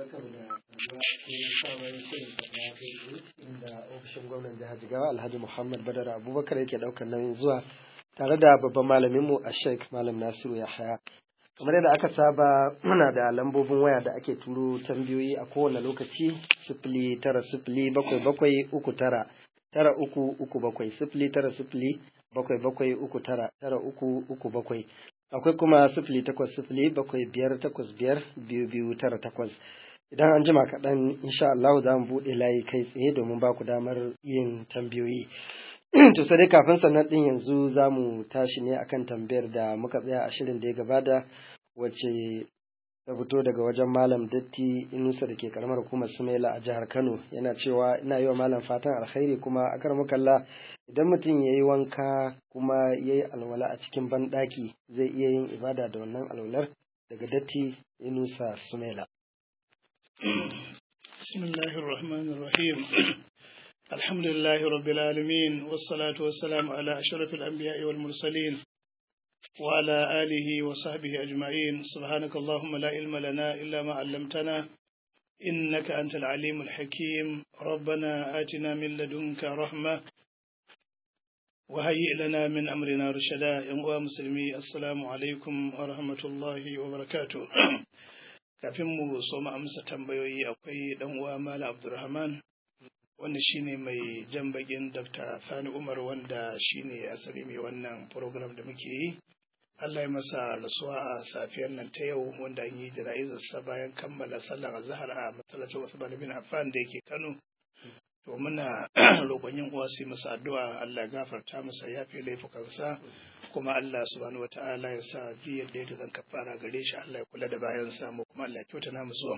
inda ofishin gwamnan jihar Jigawa Alhaji Muhammad Badar Abubakar yake daukar nauyin zuwa tare da babban malaminmu a Sheikh Malam Nasiru Yahaya. Kamar yadda aka saba muna da lambobin waya da ake turo tambayoyi a kowane lokaci sifili tara sifili bakwai bakwai uku tara tara uku uku bakwai sifili tara sifili bakwai bakwai uku tara tara uku uku bakwai akwai kuma sifili takwas sifili bakwai biyar takwas biyar biyu biyu tara takwas idan an jima kaɗan insha Allah za mu buɗe layi kai tsaye domin ba ku damar yin tambayoyi to sai dai kafin sannan ɗin yanzu za mu tashi ne akan tambayar da muka tsaya a shirin da ya gabata wacce ta fito daga wajen malam datti inusa da ke karamar hukumar sumaila a jihar kano yana cewa ina yi wa malam fatan alkhairi kuma a kar mukalla idan mutum ya yi wanka kuma ya yi alwala a cikin banɗaki zai iya yin ibada da wannan alwalar daga datti inusa sumaila بسم الله الرحمن الرحيم الحمد لله رب العالمين والصلاة والسلام على أشرف الأنبياء والمرسلين وعلى آله وصحبه أجمعين سبحانك اللهم لا علم لنا إلا ما علمتنا إنك أنت العليم الحكيم ربنا آتنا من لدنك رحمة وهيئ لنا من أمرنا رشدا يا مسلمي السلام عليكم ورحمة الله وبركاته kafin mu so mu amsa tambayoyi akwai dan uwa Malam Abdulrahman wanda shine mai jan bagin Dr. Sani Umar wanda shine asali mai wannan program da muke yi Allah ya masa rasuwa a safiyar nan ta yau wanda an yi jana'izarsa bayan kammala sallar azhar a masallacin Usman bin Affan da yake Kano to muna roƙon yin uwa su masa addu'a Allah gafarta masa yafe laifukansa kuma Allah subhanahu wata'ala ya sa ji yadda ya zan kafara gare shi Allah ya kula da bayan samu kuma Allah ya kyauta na musu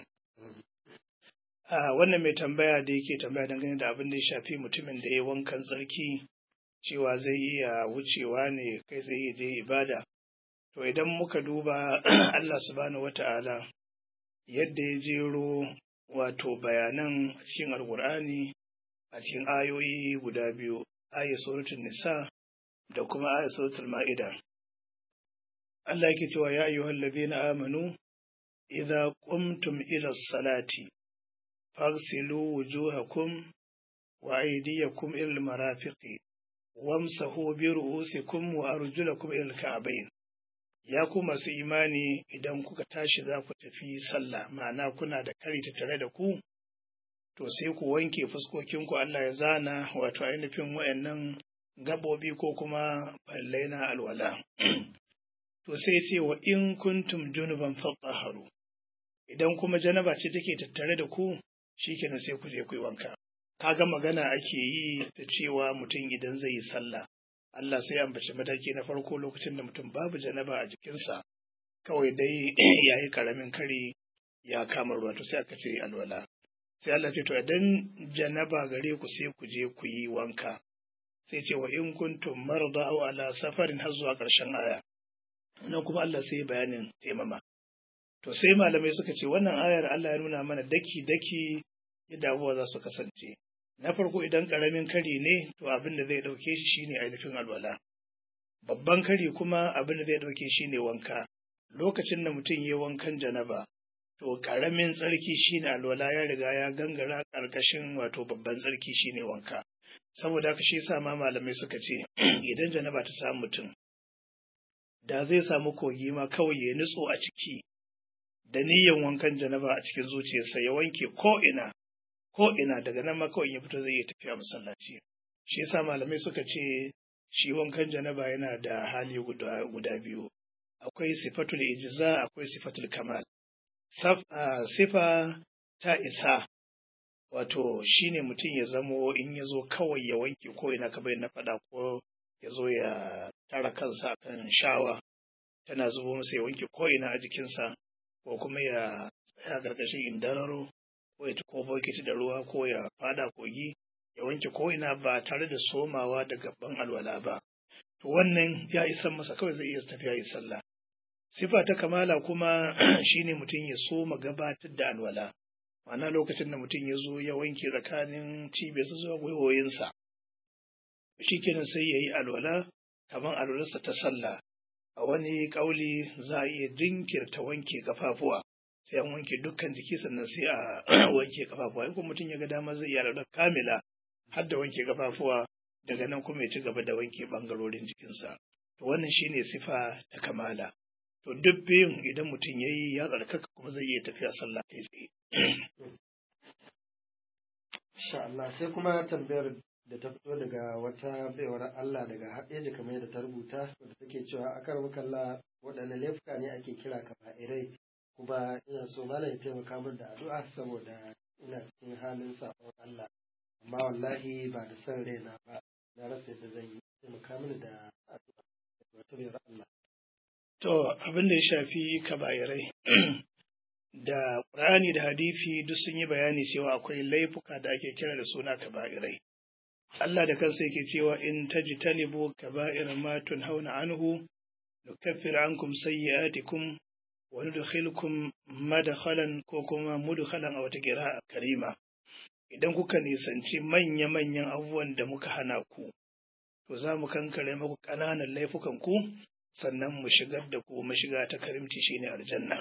a wannan mai tambaya da yake tambaya dangane da abin da ya shafi mutumin da ya wankan tsarki cewa zai iya wucewa ne kai zai iya je ibada to idan muka duba Allah subhanahu wata'ala yadda ya jero wato bayanan a cikin alkur'ani a cikin ayoyi guda biyu ayat suratul nisa da kuma ayat suratul ma'ida Allah yake cewa ya ayyuhal ladina amanu idza qumtum ila salati faghsilu wujuhakum wa aydiyakum ila al-marafiqi wamsahu bi ru'usikum wa arjulakum ila al-ka'bayn ya ku masu imani idan kuka tashi za ku tafi sallah ma'ana kuna da kari tare da ku to sai ku wanke fuskokinku Allah ya zana wato ainihin wayannan gabobi ko kuma ballai na alwala. To sai ce wa in kuntum junuban fatsaharu, idan kuma janaba ce take tattare da ku, shikenan sai ku je ku yi wanka. Kaga magana ake yi ta cewa mutum idan zai yi sallah, Allah sai ambaci mataki na farko lokacin da mutum babu janaba a jikinsa, kawai dai ya yi karamin kari ya kama ruwa to sai aka ce alwala. Sai Allah ce to idan janaba gare ku sai ku je ku yi wanka. sai ce wa in kuntum marda aw ala safarin har zuwa ƙarshen aya nan kuma Allah sai bayanin taimama to sai malamai suka ce wannan ayar Allah ya nuna mana daki daki yadda abubuwa za su kasance na farko idan ƙaramin kari ne to abin da zai ɗauke shi shine ainihin alwala babban kari kuma abin da zai ɗauke shi ne wanka lokacin da mutum ya wankan janaba to ƙaramin tsarki shine alwala ya riga ya gangara ƙarƙashin wato babban tsarki shine wanka saboda haka shi sa ma malamai suka ce idan janaba ta samu mutum da zai samu kogi ma kawai ya nutso a ciki da niyyan wankan janaba a cikin zuciyarsa ya wanke ko ina ko ina daga nan ma kawai ya fito zai iya tafiya masallaci shi yasa malamai suka ce shi wankan janaba yana da hali guda, guda biyu akwai sifatul ijza akwai sifatul kamal sifa ta isa wato shine mutum ya zamo in ya zo kawai ya wanke ko ina ka na faɗa ko ya zo ya tara kansa kan shawa tana zubo masa ya wanke ko ina a jikinsa ko kuma ya tsaya ƙarƙashin indararo ko ya ko bokiti da ruwa ko ya fada kogi ya wanke ko ina ba tare da somawa da gaban alwala ba to wannan ya isan masa kawai zai iya tafiya yi sallah sifa ta kamala kuma shine mutum ya soma gabatar da alwala ma'ana lokacin da mutum ya zo ya wanke tsakanin cibiyarsa zuwa gwiwoyinsa shi kenan sai ya yi alwala kamar alwalarsa ta sallah a wani ƙauli za a iya jinkirta wanke kafafuwa sai an wanke dukkan jiki sannan sai a wanke kafafuwa in kuma mutum ya ga dama zai iya da kamila har da wanke kafafuwa daga nan kuma ya ci gaba da wanke bangarorin jikinsa to wannan shine sifa ta kamala to duk biyun idan mutum ya yi ya tsarkaka kuma zai iya tafiya sallah kai tsaye Insha Allah sai kuma tambayar da ta fito daga wata baiwar Allah daga haɗeji kamar yadda ta rubuta wadda take cewa akar makalla waɗanne laifuka ne ake kira kaba'irai kuma ina so malam ya taimaka min da addu'a saboda ina cikin halin sabon Allah amma wallahi ba da son raina ba na rasa yadda zan yi taimaka mini da addu'a wata baiwar Allah to abin da ya shafi kaba'irai da Qur'ani da hadisi duk sun yi bayani cewa akwai laifuka da ake kira da suna kaba'irai Allah da kansa yake cewa in tajtanibu kaba'ir ma tunhauna anhu nukaffir ankum sayyi'atikum wa nudkhilukum madkhalan ko kuma mudkhalan a wata qira'a karima idan kuka nisanci manya manyan abubuwan da muka hana ku to za mu kankare muku ƙananan laifukan ku sannan mu shigar da ku mashiga ta karimci shine aljanna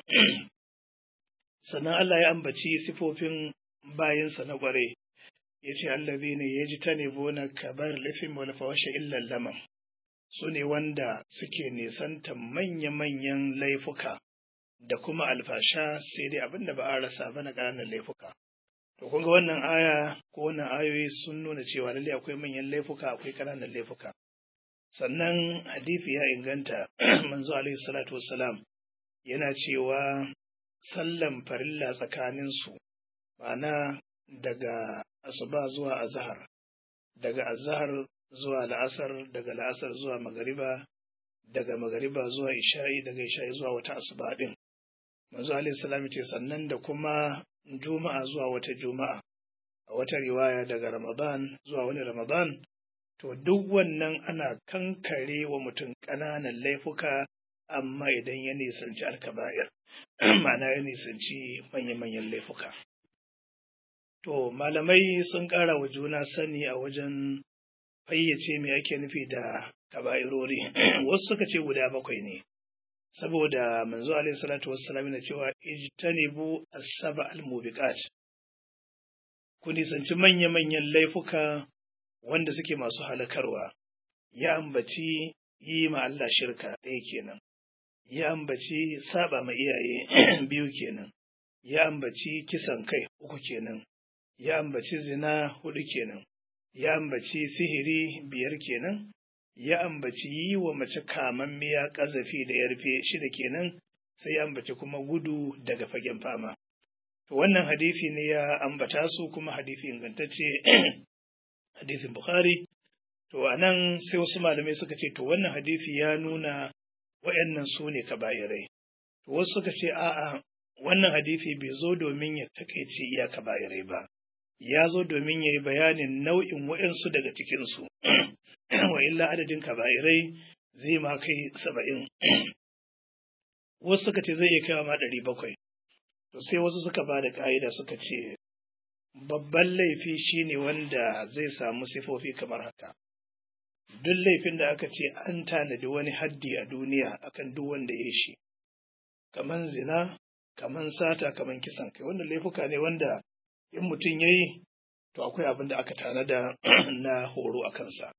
sannan Allah ya ambaci sifofin bayinsa na ƙware ya ce allazi ne ya ji ta nebo na kabar lafin wal fawasha illan laman su ne wanda suke nisanta manya-manyan laifuka da kuma alfasha sai dai abin da ba a rasa ba na ƙananan laifuka to kun ga wannan aya ko wannan ayoyi sun nuna cewa lalle akwai manyan laifuka akwai ƙananan laifuka sannan hadisi ya inganta manzo alaihi salatu wassalam yana cewa sallan farilla tsakaninsu ma'ana daga asuba zuwa azhar daga azhar zuwa la'asar daga la'asar zuwa magariba daga magariba zuwa isha'i daga isha'i zuwa wata asuba din manzo alaihi salam ce sannan da kuma juma'a zuwa wata juma'a a wata riwaya daga ramadan zuwa wani ramadan to duk wannan ana kankare wa mutum ƙananan laifuka amma idan ya nisanci alkaba'ir ma'ana ya nisanci manya-manyan laifuka to malamai sun ƙara wa juna sani a wajen fayyace me ake nufi da kaba'irori wasu suka ce guda bakwai ne saboda manzo alaihi salatu wassalam na cewa ijtanibu as-saba al-mubiqat ku nisanci manya-manyan laifuka wanda suke masu halakarwa ya ambaci yi ma Allah shirka ɗaya kenan ya ambaci saba ma iyaye biyu kenan ya ambaci kisan kai uku kenan ya ambaci zina hudu kenan ya ambaci sihiri biyar kenan ya ambaci yi wa mace kamammiya ƙazafi da yarfe shida kenan sai ya ambaci kuma gudu daga fagen fama to wannan hadisi ne ya ambata su kuma hadisi ingantacce hadisin bukhari to anan sai wasu malamai suka ce to wannan hadisi ya nuna waɗannan su ne kaba'irai to wasu suka ce a'a wannan hadisi bai zo domin ya takaice iya kaba'irai ba ya zo domin ya yi bayanin nau'in waɗansu daga cikinsu wa illa adadin kaba'irai zai ma kai saba'in wasu suka ce zai iya kaiwa ma ɗari bakwai to sai wasu suka ba da ƙa'ida suka ce babban laifi shine wanda zai samu sifofi kamar haka duk laifin da aka ce an tanadi wani haddi a duniya akan duk wanda ya shi kaman zina kaman sata kaman kisan kai wanda laifuka ne wanda in mutum ya yi to akwai abin da aka tanada na horo a kansa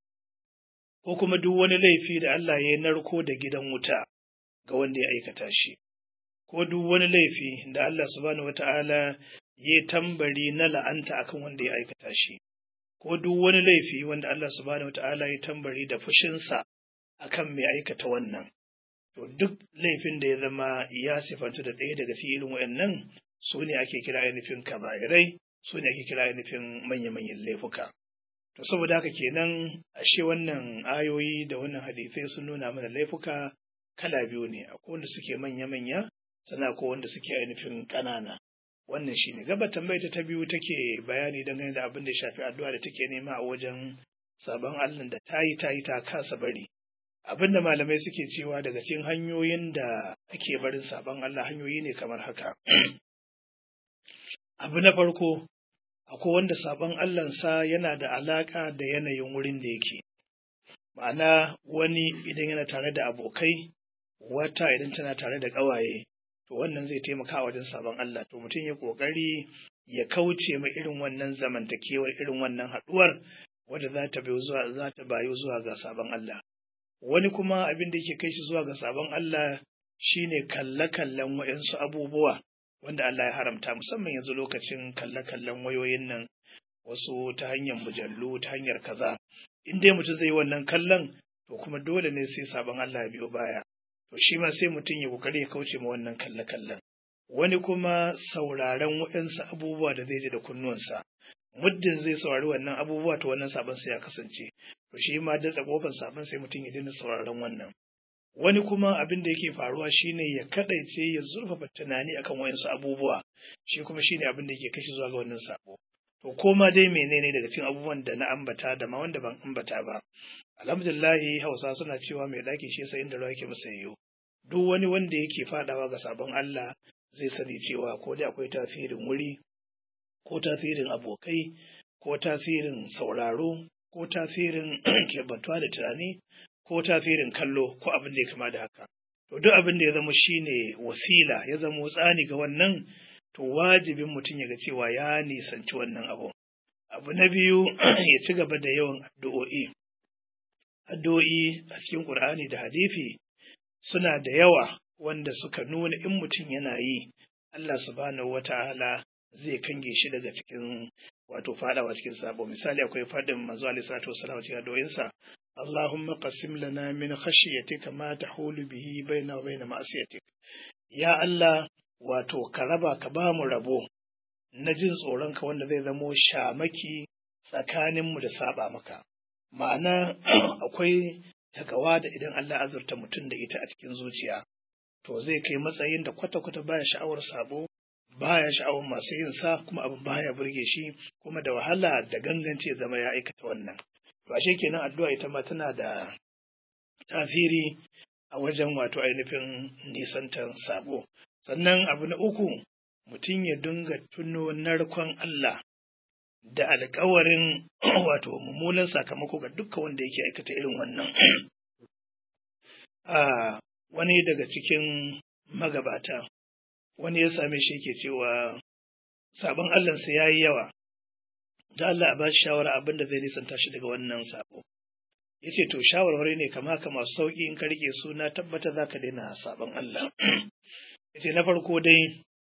ko kuma duk wani laifi da Allah ya narko da gidan wuta ga wanda ya aikata shi ko duk wani laifi da Allah subhanahu wata'ala ya tambari na la'anta akan wanda ya aikata shi ko duk wani laifi wanda Allah subhanahu wata'ala ya tambari da fushinsa akan mai aikata wannan to duk laifin da ya zama ya sifanta da ɗaya daga cikin irin wayannan su ne ake kira ainihin kaba'irai su ne ake kira ainihin manya-manyan laifuka to saboda haka kenan ashe wannan ayoyi da wannan hadisai sun nuna mana laifuka kala biyu ne akwai wanda suke manya-manya sannan akwai wanda suke ainihin ƙanana wannan shine gaba tambayar ta biyu take bayani dangane da abin da ya shafi addu'a da take nema a wajen sabon Allah da ta yi ta yi ta kasa bari abin da malamai suke cewa daga cikin hanyoyin da ake barin sabon Allah hanyoyi ne kamar haka abu na farko akwai wanda sabon Allahnsa yana da alaka da yanayin wurin da yake ma'ana wani idan yana tare da abokai wata idan tana tare da ƙawaye to wannan zai taimaka wajen sabon Allah to mutum ya kokari ya kauce ma irin wannan zamantakewar irin wannan haɗuwar wadda za ta bayu zuwa za ta bayu zuwa ga sabon Allah wani kuma abin da yake kai shi zuwa ga sabon Allah shine kalle-kallen waɗansu abubuwa wanda Allah ya haramta musamman yanzu lokacin kalle-kallen wayoyin nan wasu ta hanyar mujallu ta hanyar kaza in dai mutum zai yi wannan kallon to kuma dole ne sai sabon Allah ya biyo baya to shi ma sai mutum ya kokari ya kauce ma wannan kalle-kallen wani kuma sauraron waɗansu abubuwa da zai ji da kunnuwansa muddin zai saurari wannan abubuwa to wannan sabon sai ya kasance to shi ma datsa kofar sabon sai mutum ya daina sauraron wannan wani kuma abin da yake faruwa shine ya kadaice ya zurfafa tunani akan wayansu abubuwa shi kuma shine abin da yake kashi zuwa ga wannan sabo to koma dai menene daga cikin abubuwan da na ambata da ma wanda ban ambata ba alhamdulillahi hausa suna cewa mai ɗaki shi sai inda ruwa yake masa yiwu duk wani wanda yake fadawa ga sabon Allah zai sani cewa ko dai akwai tasirin wuri ko tasirin abokai ko tasirin sauraro ko tasirin kebantuwa da tunani ko tasirin kallo ko abin da ya kama da haka to duk abin da ya zama shine wasila ya zama tsani ga wannan to wajibin mutum ya ga cewa ya nisanci wannan abu abu na biyu ya ci gaba da yawan addu'o'i addu'o'i a cikin Qur'ani da hadisi suna da yawa wanda suka nuna in mutum yana yi Allah subhanahu wata'ala zai kange shi daga cikin wato fadawa cikin sabo misali akwai fadin manzo alaihi salatu wasallam cikin addu'o'insa Allahumma qasim lana min khashyatika ma tahulu bihi baina wa baina ma'siyatik ya Allah wato ka raba ka ba mu rabo na jin tsoronka wanda zai zamo shamaki tsakaninmu da saba maka ma'ana akwai takawa da idan Allah azurta mutum da ita a cikin zuciya to zai kai matsayin da kwata-kwata baya sha'awar sabo baya sha'awar masu yin sa kuma abin baya burge shi kuma da wahala da ganganci ya zama ya aikata wannan to ashe kenan addu'a ita ma tana da tasiri a wajen wato ainihin nisantar sabo sannan abu na uku mutum ya dinga tuno narkon Allah da alkawarin wato mummunan sakamako ga dukkan wanda yake aikata irin wannan a wani daga cikin magabata wani ya same shi ke cewa sabon Allahnsa ya yi yawa da Allah a ba shi shawara abin da zai nisanta shi daga wannan sabo ya ce to shawarwari ne kama ka masu sauƙi in ka rike su na tabbata za ka daina sabon Allah ya ce na farko dai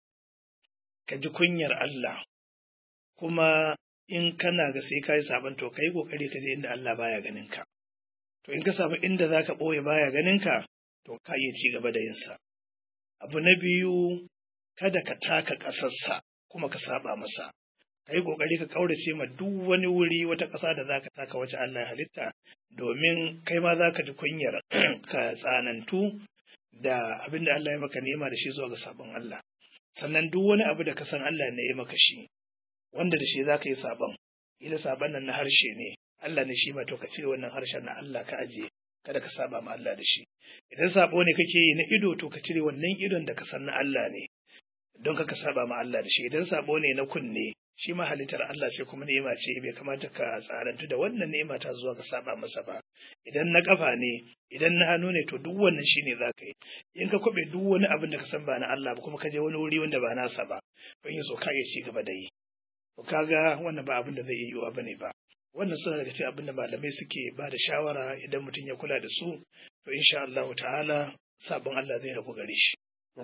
ka ji kunyar Allah kuma in kana ga sai ka yi sabon to ka yi ƙoƙari ka je inda Allah baya ganin ka to in ka samu inda za ka ɓoye baya ganin ka to ka iya ci gaba da yinsa abu na biyu kada ka taka ƙasarsa kuma ka saba masa ka yi ƙoƙari ka ƙaurace ma duk wani wuri wata ƙasa da za ka taka wacce Allah ya halitta domin kai ma za ka ji kunyar ka tsanantu da abin da Allah ya maka nema da shi zuwa ga sabon Allah sannan duk wani abu da ka san Allah ne ya maka shi wanda da shi za ka yi sabon ila sabon nan na harshe ne Allah ne shi ma to ka cire wannan harshen na Allah ka ajiye kada ka saba ma Allah da shi idan sabo ne kake yi na ido to ka cire wannan idon da ka san na Allah ne don ka saba ma Allah da shi idan sabo ne na kunne shi ma halittar Allah ce kuma ni'ima ce bai kamata ka tsarantu da wannan ni'ima ta zuwa ka saba masa ba idan na kafa ne idan na hannu ne to duk wannan shine za ka yi in ka kwabe duk wani abin da ka san ba na Allah ba kuma ka je wani wuri wanda ba nasa ba don yi so ka iya ci gaba da yi to kaga wannan ba abin da zai iya yiwuwa bane ba wannan suna daga cikin abin da malamai suke ba da shawara idan mutum ya kula da su to insha Allah ta'ala sabon Allah zai rabu gare shi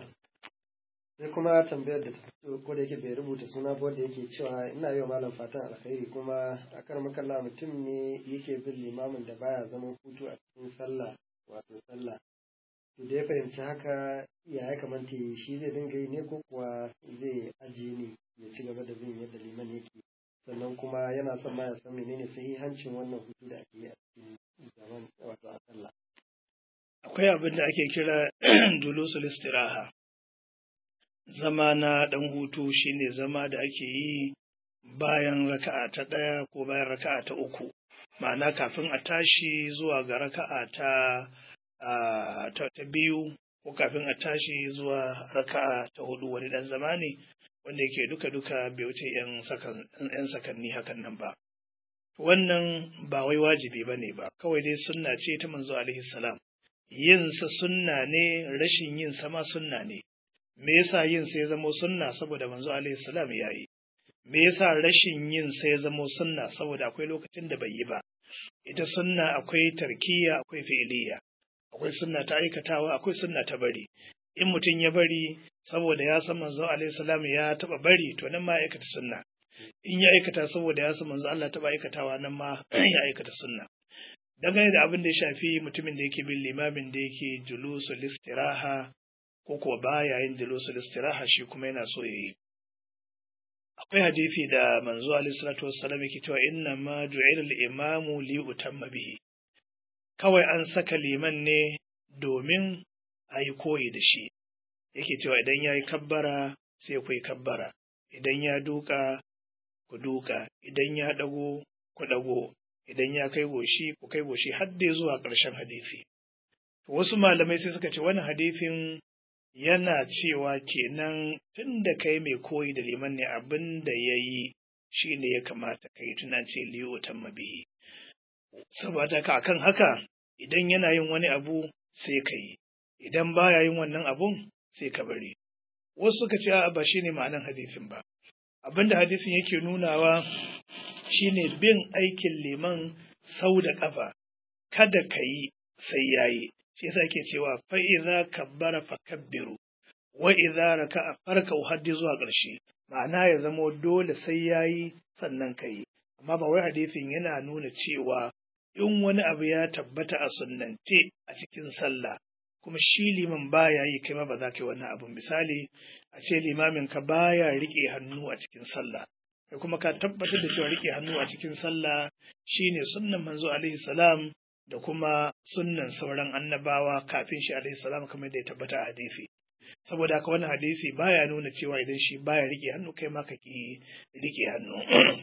sai kuma tambayar da ta fito ko da yake bai rubuta suna ba wanda yake cewa ina yi wa malam fatan alkhairi kuma akar makalla mutum ne yake bin limamin da baya zaman hutu a cikin sallah wato sallah to da ya fahimci haka ya ya kamata shi zai dinga yi ne ko kuwa zai ajiye ne ya ci gaba da bin yadda liman yake sannan kuma yana son ma ya san menene sahihancin wannan hutu da ake yi a cikin zaman wato a sallah akwai abin da ake kira dulusul istiraha zama na ɗan hutu shine zama da ake yi bayan raka'a ta ɗaya ko bayan raka'a ta uku ma'ana kafin a tashi zuwa ga raka'a ta ta biyu ko kafin a tashi zuwa raka'a ta hudu wani ɗan zama ne wanda yake duka-duka bai wuce 'yan sakanni hakan nan ba wannan ba wai wajibi ba ne ba kawai dai sunna ce ta manzo alaihi salam yinsa sunna ne rashin yin sama sunna ne me yasa yin sai zamo sunna saboda manzo alaihi salam ya yi me yasa rashin yin sai zamo sunna saboda akwai lokacin da bai yi ba ita sunna akwai tarkiya akwai fi'iliya akwai sunna ta aikatawa akwai sunna ta bari in mutum ya bari saboda ya san manzo alaihi salam ya taba bari to nan ma aikata sunna in ya aikata saboda ya san manzo Allah taba aikatawa nan ma ya aikata sunna dangane da abin da ya shafi mutumin da yake bin limamin da yake julusul istiraha ko kuwa baya yin julusul istiraha shi kuma yana so yayi akwai hadisi da manzo alaihi salatu wassalam yake cewa inna ma ju'ila al-imamu li utamma bihi kawai an saka liman ne domin a yi koyi da shi yake cewa idan ya yi kabbara sai ku yi kabbara idan ya duka ku duka idan ya dago ku dago idan ya kai goshi ku kai goshi har dai zuwa ƙarshen hadisi wasu malamai sai suka ce wannan hadisin yana cewa kenan tun da kai mai koyi da liman ne abin da ya yi shi ne ya kamata ka yi tuna ce liyo ta mabihi saboda ka akan haka idan yana yin wani abu sai ka yi idan baya yin wannan abun sai ka bari wasu suka ce a ba shine ma'anan hadisin ba abin da hadisin yake nunawa shine bin aikin liman sau da ƙafa kada ka yi sai yayi shi yasa yake cewa fa idza kabbara fakabbiru wa idza raka'a farka haddi zuwa ƙarshe ma'ana ya zamo dole sai yayi sannan kai amma ba wai hadisin yana nuna cewa in wani abu ya tabbata a sunnance a cikin sallah kuma shi liman baya yi kai ma ba za ka yi wannan abun misali a ce limamin ka baya rike hannu a cikin sallah kai kuma ka tabbatar da cewa rike hannu a cikin sallah shine sunnan manzo alaihi salam da kuma sunnan sauran annabawa kafin shi alaihi salam kamar da ya tabbata a hadisi saboda haka wannan hadisi baya nuna cewa idan shi baya rike hannu kai ma ka ki rike hannu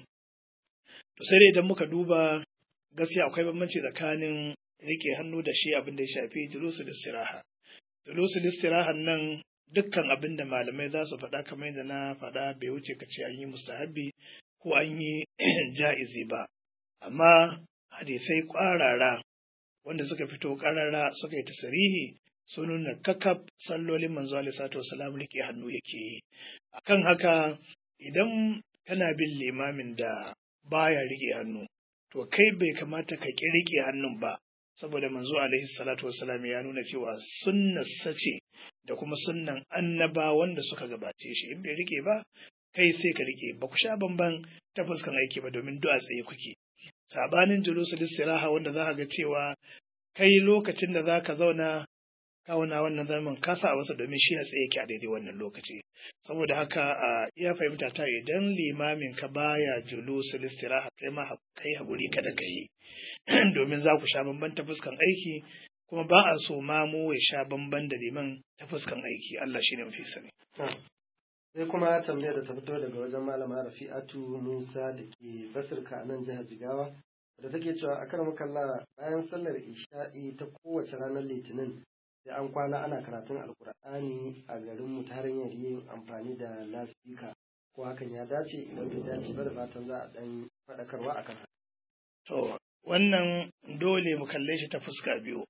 to sai dai idan muka duba gaskiya akwai bambanci tsakanin rike hannu da shi abin da ya shafi julusul istiraha julusul istiraha nan dukkan abin da malamai za su faɗa kamar yadda na faɗa bai wuce ka ce an yi mustahabi ko an yi ja'izi ba amma hadisai ƙwarara wanda suka fito ƙarara suka yi tasirihi sun nuna kakaf sallolin manzo alaihi salatu wasalam rike hannu yake yi akan haka idan kana bin limamin da baya rike hannu to kai bai kamata ka ƙi rike hannun ba saboda manzo alaihi salatu wasalam ya nuna cewa sunnar sace da kuma sunnan annaba wanda suka gabace shi in bai rike ba kai sai ka rike ba ku sha bamban ta fuskan aiki ba domin du'a tsaye kuke sabanin julusul istiraha wanda za ka ga cewa kai lokacin da za ka zauna kawuna wannan zaman ka sa wasu domin shi a tsaye yake a daidai wannan lokaci saboda haka a iya fahimta ta idan limamin ka baya julusul istiraha kai ma kai haƙuri kada ka yi domin za ku sha bamban ta fuskan aiki kuma ba a so mamu ya sha bamban da liman ta fuskan aiki Allah shi ne mafi sani. sai kuma tambayar da ta fito daga wajen malama rafi'atu musa da ke basirka a nan jihar jigawa da take cewa a kan makalla bayan sallar isha'i ta kowace ranar litinin sai an kwana ana karatun alkur'ani a garin mu ta hanyar yin amfani da lasfika ko hakan ya dace idan bai dace ba da fatan za a dan faɗakarwa akan haka. To wannan dole mu kalle shi ta fuska biyu.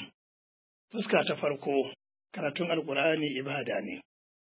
fuska ta farko karatun alkur'ani ibada ne.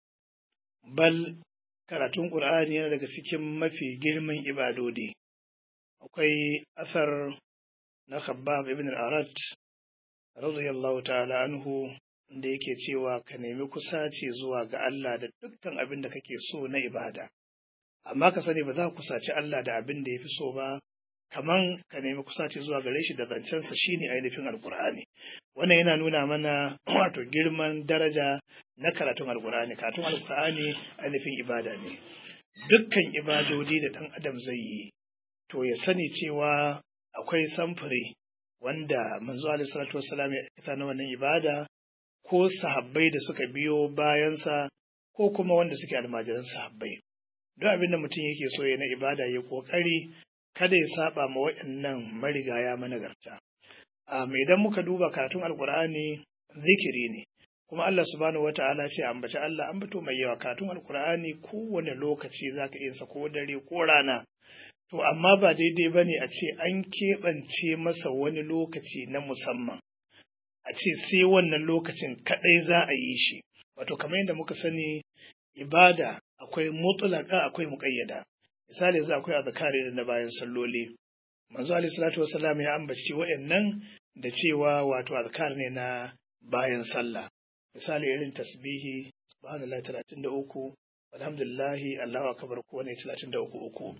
bal karatun Ƙur'ani yana daga cikin mafi girman ibadodi. Akwai asar na Khabbab ibn al-Arat, radiyallahu ta'ala anhu, da yake cewa ka nemi kusaci zuwa ga Allah da dukkan abin da kake so na ibada. Amma ka sani ba za ka kusaci Allah da abin da ya fi so ba, kaman ka nemi kusaci zuwa gare shi da zancensa shine ainihin alkur'ani wannan yana nuna mana wato girman daraja na karatun alkur'ani karatun alkur'ani ainihin ibada ne dukkan ibadodi da ɗan adam zai yi to ya sani cewa akwai samfuri wanda manzo alaihi salatu wassalam ya aikata na wannan ibada ko sahabbai da suka biyo bayansa ko kuma wanda suke almajiran sahabbai duk abin da mutum yake so ya na ibada ya kokari kada ya saba ma waɗannan marigaya managarta. Um, idan muka duba karatun alkur'ani zikiri ne, kuma Allah subhanahu wa ta'ala ce ambaci Allah ambato mai yawa karatun alkur'ani kowane lokaci za ka iya ko dare ko rana. To, amma ba daidai ba ne a ce an keɓance masa wani lokaci na musamman, a ce sai wannan lokacin kaɗai za a yi shi, wato kamar yadda muka sani ibada akwai mutlaka akwai muƙayyada misali yanzu akwai azkari na bayan salloli manzo alaihi salatu wassalam ya ambaci waɗannan da cewa wato azkar ne na bayan sallah misali irin tasbihi subhanallahi 33 alhamdulillahi allahu akbar ko ne 33 uku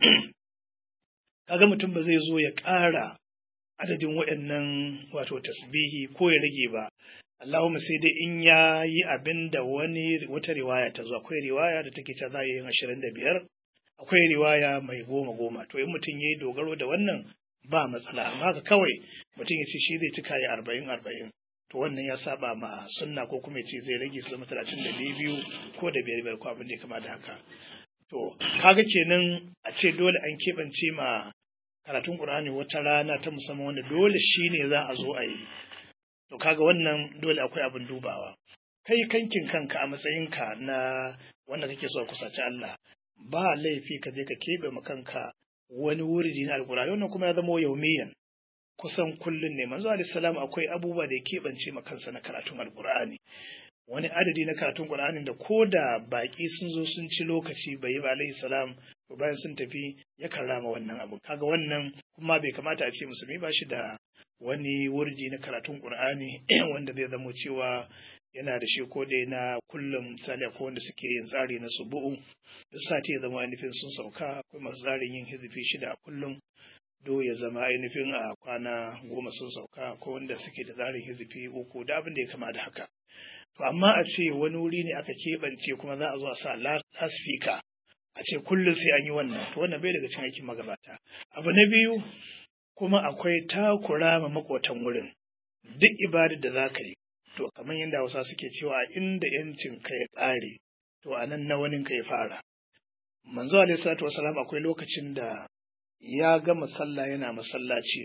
kaga mutum ba zai zo ya ƙara adadin waɗannan wato tasbihi ko ya rage ba Allahumma sai dai in ya yi abin da wani wata riwaya ta zo akwai riwaya da take ta za yin ashirin da biyar akwai riwaya mai goma goma to in mutum ya yi dogaro da wannan ba matsala amma haka kawai mutum ya ce shi zai cika ya arba'in arba'in to wannan ya saba ma sunna ko kuma ya ce zai rage su zama talatin da biyu ko da biyar biyar ko abin da ya kama da haka to kaga kenan a ce dole an keɓance ma karatun Qur'ani wata rana ta musamman wanda dole shi ne za a zo a yi to kaga wannan dole akwai abin dubawa kai kankin kanka a matsayinka na wanda kake so kusaci Allah ba laifi ka je ka keɓe ma kanka wani wuridi na alkurani wannan kuma ya zama yaumiyan kusan kullun ne manzo alaihi salam akwai abubuwa da ya keɓance ma kansa na karatun alkur'ani wani adadi na karatun qur'anin da ko da baki sun zo sun ci lokaci bai yi ba alaihi salam to bayan sun tafi ya karrama wannan abu kaga wannan kuma bai kamata a ce musulmi ba shi da wani wurdi na karatun qur'ani wanda zai zamo cewa yana da shi ko dai na kullum misali akwai wanda suke yin tsari na subu'u duk sati ya zama ainihin sun sauka akwai masu tsarin yin hizifi shida a kullum do ya zama ainihin a kwana goma sun sauka ko wanda suke da tsarin hizifi uku da abin da ya kama da haka to amma a ce wani wuri ne aka keɓance kuma za a zo a sa lasfika a ce kullum sai an yi wannan to wannan bai daga cikin aikin magabata abu na biyu kuma akwai takura ma makotan wurin duk ibadar da za ka yi to kamar yadda Hausa suke cewa inda yancin ka ya ƙare to a nan na wani ka ya fara manzo alaihi salatu wasalam akwai lokacin da ya gama sallah yana masallaci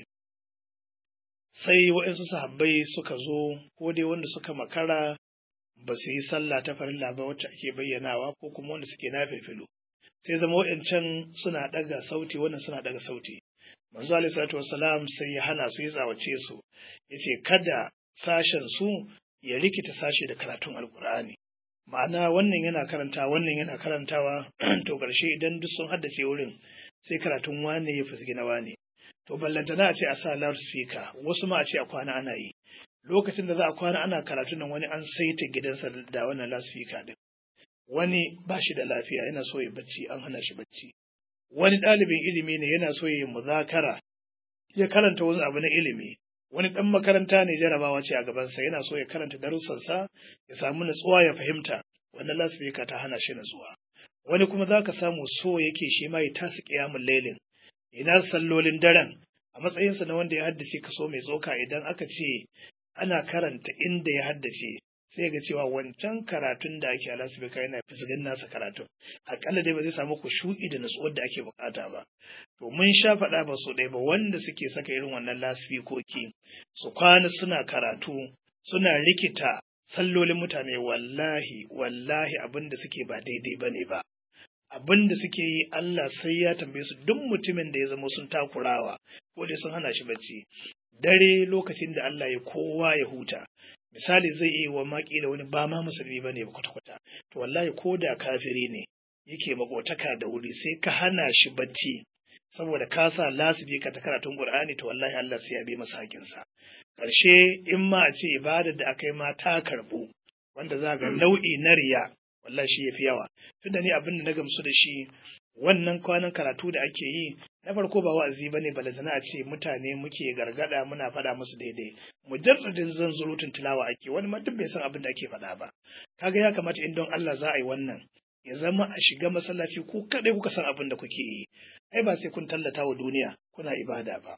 sai waɗansu sahabbai suka zo ko dai wanda suka makara ba su yi sallah ta farilla ba wacce ake bayyanawa ko kuma wanda suke na filfilo sai zama waɗancan suna ɗaga sauti wannan suna ɗaga sauti manzo alaihi salatu wassalam sai ya hana su ya tsawace su yace kada sashen su ya rikita sashe da karatun alkur'ani ma'ana wannan yana karanta wannan yana karantawa to ƙarshe idan duk sun haddace wurin sai karatun wane ya fusgi na wane to ballantana a ce a sa loudspeaker wasu ma a ce a kwana ana yi lokacin da za a kwana ana karatun nan wani an saita gidansa da wannan loudspeaker din wani ba shi da lafiya yana so ya bacci an hana shi bacci wani ɗalibin ilimi ne yana so ya yi muzakara ya karanta wasu abu na ilimi wani ɗan makaranta ne jarabawa ce a gabansa yana so ya karanta darussansa ya samu natsuwa ya fahimta wannan lasfika ta hana shi natsuwa wani kuma za ka samu so yake shi ma ya tasa ƙiyamun lailin ina sallolin daren a matsayinsa na wanda ya haddace kaso mai tsoka idan aka ce ana karanta inda ya haddace sai ga cewa wancan karatun da ake a lasifika yana fisgin nasa karatun akalla dai ba zai samu ku shuɗi da natsuwar da ake bukata ba to mun sha faɗa ba su ɗaya ba wanda suke saka irin wannan lasifikoki su kwana suna karatu suna rikita sallolin mutane wallahi wallahi abin da suke ba daidai ba ne ba abin da suke yi Allah sai ya tambaye su duk mutumin da ya zama sun takurawa ko dai sun hana shi bacci dare lokacin da Allah ya kowa ya huta misali zai iya wa makila wani ba ma musulmi ba ne kwata-kwata to wallahi ko da kafiri ne yake makotaka da wuri sai ka hana shi bacci saboda ka sa lasibi ka ta karatun qur'ani to wallahi Allah sai ya bi masa hakinsa ƙarshe in ma a ce ibadar da aka yi ma ta karɓu wanda za ga nau'i na riya wallahi shi yafi yawa tunda ni abin da na gamsu da shi wannan kwanan karatu da ake yi na farko ba wa'azi bane balantana a ce mutane muke gargada muna faɗa musu daidai mujarradin zanzurutun tilawa ake wani ma duk bai san abin da ake faɗa ba kaga ya kamata in don Allah za a yi wannan ya zama a shiga masallaci ku kadai kuka san abin da kuke yi ai ba sai kun tallata wa duniya kuna ibada ba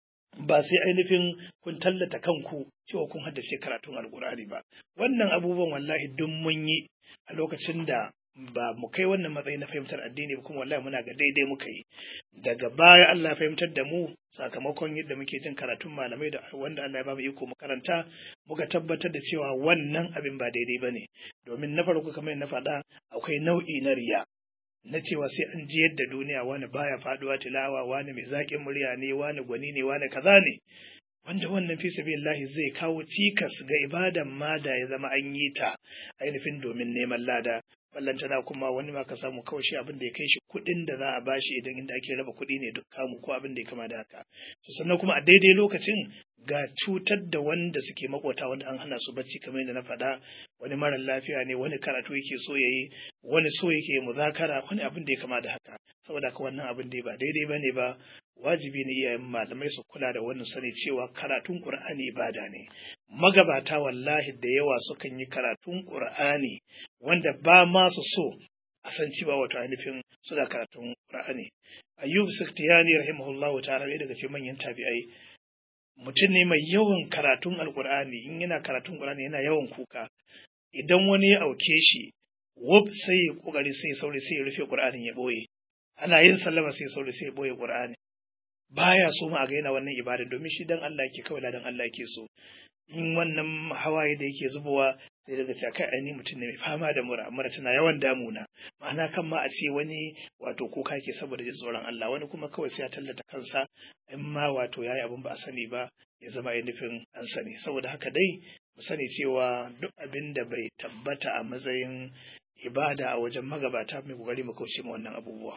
ba sai ainihin kun tallata kanku cewa kun haddace karatun alkur'ani ba wannan abubuwan wallahi duk mun yi a lokacin da ba mu kai wannan matsayi na fahimtar addini ba kuma wallahi muna ga daidai muka yi daga baya Allah ya fahimtar da mu sakamakon yadda muke jin karatun malamai da wanda Allah ya ba mu iko mu karanta muka tabbatar da cewa wannan abin ba daidai bane domin na farko kamar na faɗa akwai nau'i na riya na cewa sai an ji yadda duniya wani baya faduwa tilawa wani mai zaƙin murya ne wani gwani ne wani kaza ne wanda wannan fi sabilillahi zai kawo cikas ga ibadan ma da ya zama an yi ta ainihin domin neman lada ballantana kuma wani ma ka samu kawai shi abin da ya kai shi kuɗin da za a bashi idan inda ake raba kuɗi ne duk kamu ko abin da ya kama da haka to sannan kuma a daidai lokacin ga cutar da wanda suke makota wanda an hana su bacci kamar yadda na faɗa wani mara lafiya ne wani karatu yake so yayi wani so yake muzakara wani abin da ya kama da haka saboda haka wannan abin da ba daidai bane ba wajibi ne iyayen malamai su kula da wannan sani cewa karatun Qur'ani ibada ne magabata wallahi da yawa sukan yi karatun Qur'ani wanda ba ma su so a san cewa wato ainihin suna karatun Qur'ani Ayyub Sikhtiyani rahimahullahu ta'ala ɗaya daga cikin manyan tabi'ai mutum ne mai yawan karatun Alƙur'ani in yana karatun Qur'ani yana yawan kuka idan wani ya auke shi wub sai ya kokari sai ya saurayi sai ya rufe Qur'anin ya boye ana yin sallama sai ya saurayi sai ya boye Qur'ani baya so ma a ga yana wannan ibada domin shi dan Allah yake kawai dan Allah yake so in wannan hawaye da yake zubowa sai daga cewa kai ainihin mutum ne mai fama da mura mura tana yawan damuna ma'ana kan ma a ce wani wato kuka ke saboda jin tsoron Allah wani kuma kawai sai ya tallata kansa in ma wato yayi abin ba a sani ba ya zama ya nufin an sani saboda haka dai mu sani cewa duk abin da bai tabbata a matsayin ibada a wajen magabata mai kokari mu kauce ma wannan abubuwa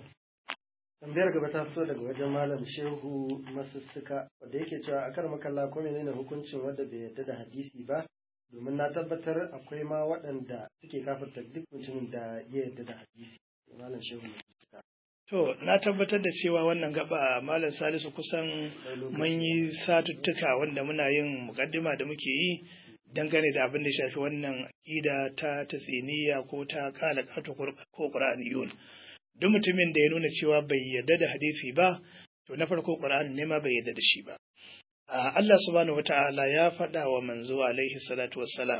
tambayar gaba ta fito daga wajen malam shehu masussuka wanda yake cewa a kar makalla ko menene hukuncin wanda bai yarda da hadisi ba domin na tabbatar akwai ma waɗanda suke kafirta duk mutumin da ya yarda da hadisi malam shehu masussuka to na tabbatar da cewa wannan gaba malam salisu kusan mun yi satuttuka wanda muna yin mukaddima da muke yi dangane da abin da shafi wannan aƙida ta tasiniya ko ta kala ko qur'aniyun duk mutumin da ya nuna cewa bai yarda da hadisi ba to na farko Qur'ani ne ma bai yarda da shi ba Allah subhanahu wata'ala ya faɗa wa manzo alaihi salatu wassalam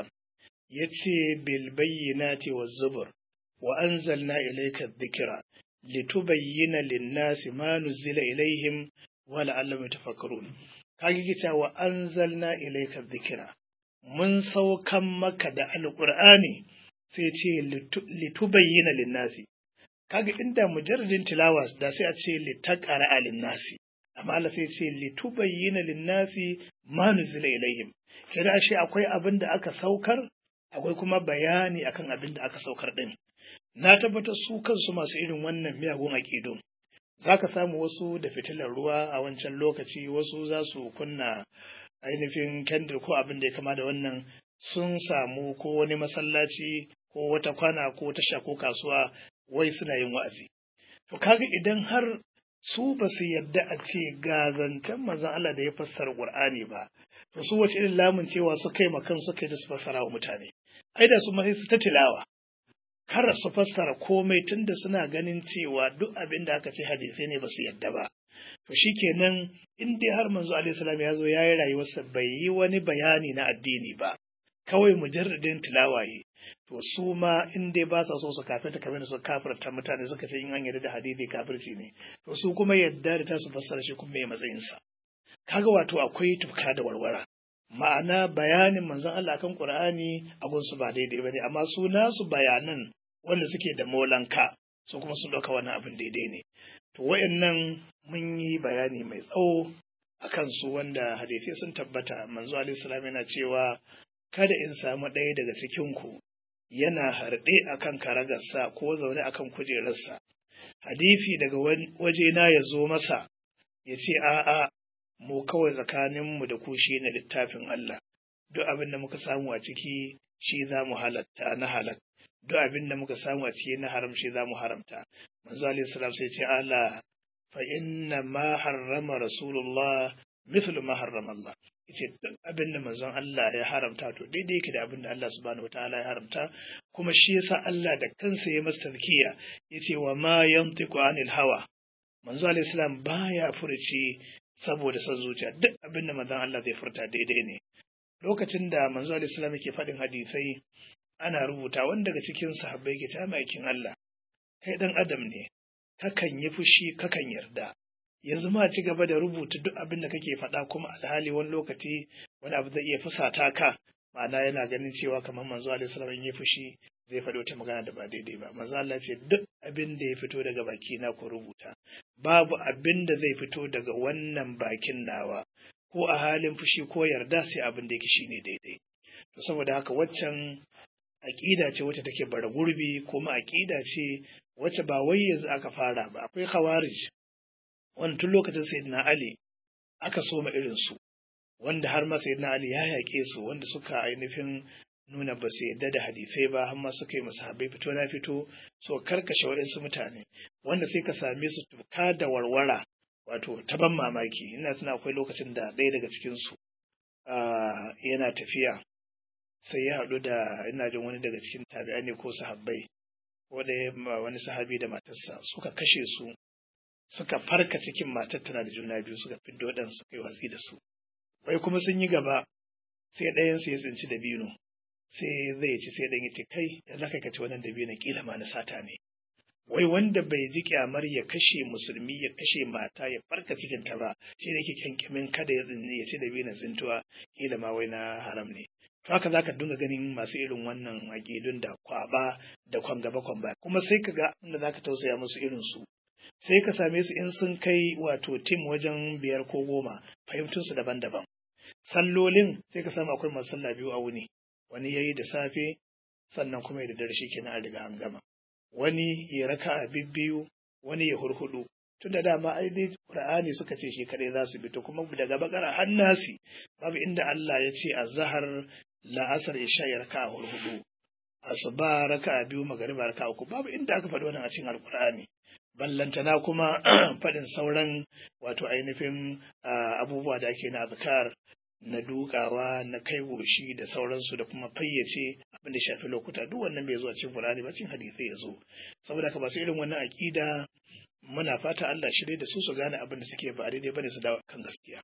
yace bil bayyinati waz zubur wa anzalna ilayka dhikra litubayyana lin-nasi ma nuzila ilaihim wa la'allahum yatafakkarun kage kita wa anzalna ilayka dhikra mun saukan maka da alqur'ani sai ce litubayyana lin-nasi kaga inda mujarradin tilawa da sai a ce litaqara alin nasi amma Allah sai ce litubayyana lin nasi ma nuzila ilaihim kira shi akwai abin da aka saukar akwai kuma bayani akan abin da aka saukar din na tabbatar su kansu masu irin wannan miyagun aqidun zaka samu wasu da fitilar ruwa a wancan lokaci wasu za su kunna ainihin kendir ko abin da ya kama da wannan sun samu ko wani masallaci ko wata kwana ko tasha ko kasuwa wai suna yin wa'azi. To kaga idan har su ba su yarda a ce ga zancen manzon Allah da ya fassara Qur'ani ba, to su wace irin lamun cewa su kai makan suka yi da su fassara wa mutane. Ai da su ma sai su ta tilawa. Kar su fassara komai tunda suna ganin cewa duk abin da aka ce hadisai ne ba su yarda ba. To shikenan in dai har manzo alaihi salam ya zo ya yi rayuwarsa bai yi wani bayani na addini ba. Kawai mujarradin tilawaye. to su ma in dai ba sa so su kafirta kamar da su kafirta mutane suka ce in an yarda da hadisi kafirci ne to su kuma yadda da ta su fassara shi kuma mai matsayin sa kaga wato akwai tufka da warwara ma'ana bayanin manzon Allah kan Qur'ani abun su ba daidai bane amma su nasu bayanan wanda suke da molanka su kuma sun dauka wannan abin daidai ne to wayannan mun yi bayani mai tsawo akan su wanda hadisi sun tabbata manzo alaihi salam yana cewa kada in samu ɗaya daga cikin ku yana harɗe a kan karagarsa ko zaune a kan kujerarsa, hadifi daga wajena ya zo masa ya ce, A'a, mu kawai tsakaninmu da ku shi ne littafin Allah, duk abin da muka samu a ciki shi za mu halatta na halak, duk abin da muka samu a ciki na haram shi za mu haramta. Manzo Alayhi Salam sai ce, Allah, fa inna ma harrama Rasulullah mithlu ma harrama Allah. yace duk abin da manzon Allah ya haramta to daidai yake da abin da Allah subhanahu wataala ya haramta kuma shi yasa Allah da kansa ya masa tazkiya yace wa ma yantiqu anil hawa manzo alayhi salam baya furuci saboda son zuciya duk abin da manzon Allah zai furta daidai ne lokacin da manzo alayhi salam yake faɗin hadisai ana rubuta wanda daga cikin sahabbai ke ta maikin Allah kai dan adam ne kakan yi fushi kakan yarda yanzu ma ci gaba da rubuta duk abin da kake faɗa kuma alhali wani lokaci wani abu zai iya fusata ka ma'ana yana ganin cewa kamar manzo alaihi salam in ya fushi zai faɗi wata magana da ba daidai ba manzo Allah ce duk abin da ya fito daga baki na ku rubuta babu abin da zai fito daga wannan bakin nawa ko a halin fushi ko yarda sai abin da yake shine daidai to saboda haka waccan aƙida ce wacce take bara gurbi kuma aƙida ce wacce ba wai yanzu aka fara ba akwai khawarij wanda tun lokacin sayyidina ali aka soma irin su wanda har ma sayyidina ali ya yaƙe su wanda suka ainihin nuna ba su yadda da hadisai ba har ma suka yi masahabai fito na fito so karkashe waɗansu mutane wanda sai ka same su tuka da warwara wato ta ban mamaki ina tuna akwai lokacin da ɗaya daga cikinsu yana tafiya sai ya haɗu da ina jin wani daga cikin tabi'ai ne ko sahabbai ko da wani sahabi da matarsa suka kashe su suka farka cikin matar tana da juna biyu suka fiddo ɗan suka yi watsi da su wai kuma sun yi gaba sai ɗayansu ya tsinci da bino sai zai ci sai ɗan ya ce kai ya za ka ci wannan da bino kila ma na sata ne wai wanda bai ji kyamar ya kashe musulmi ya kashe mata ya farka cikin ta ba shi ne ke kyankyamin kada ya ya ci da bino tsintuwa kila ma wai na haram ne to haka zaka dinga ganin masu irin wannan aƙidun da kwaba da kwan gaba kwan baya kuma sai ka ga inda zaka tausaya musu irin su sai ka same su in sun kai wato tim wajen biyar ko goma fahimtunsu daban-daban sallolin sai ka samu akwai masu sallah biyu a wuni wani yayi da safe sannan kuma da dare kenan an riga an gama wani ya raka a bibbiyu wani ya hurhudu tun da dama ai dai qur'ani suka ce shi kadai za su bi to kuma daga bakara har nasi babu inda Allah ya ce azhar la'asar isha ya raka a hurhudu asuba raka a biyu magariba raka a uku babu inda aka faɗi wannan a cikin alqur'ani ballantana kuma faɗin sauran wato ainihin abubuwa da ake na azkar na dukawa na kai goshi da sauransu da kuma fayyace abin da shafi lokuta duk wannan bai zo a cikin Qur'ani ba cikin hadisi ya zo saboda ka ba su irin wannan aqida muna fata Allah shirye da su su gane abin da suke ba daidai bane su dawo kan gaskiya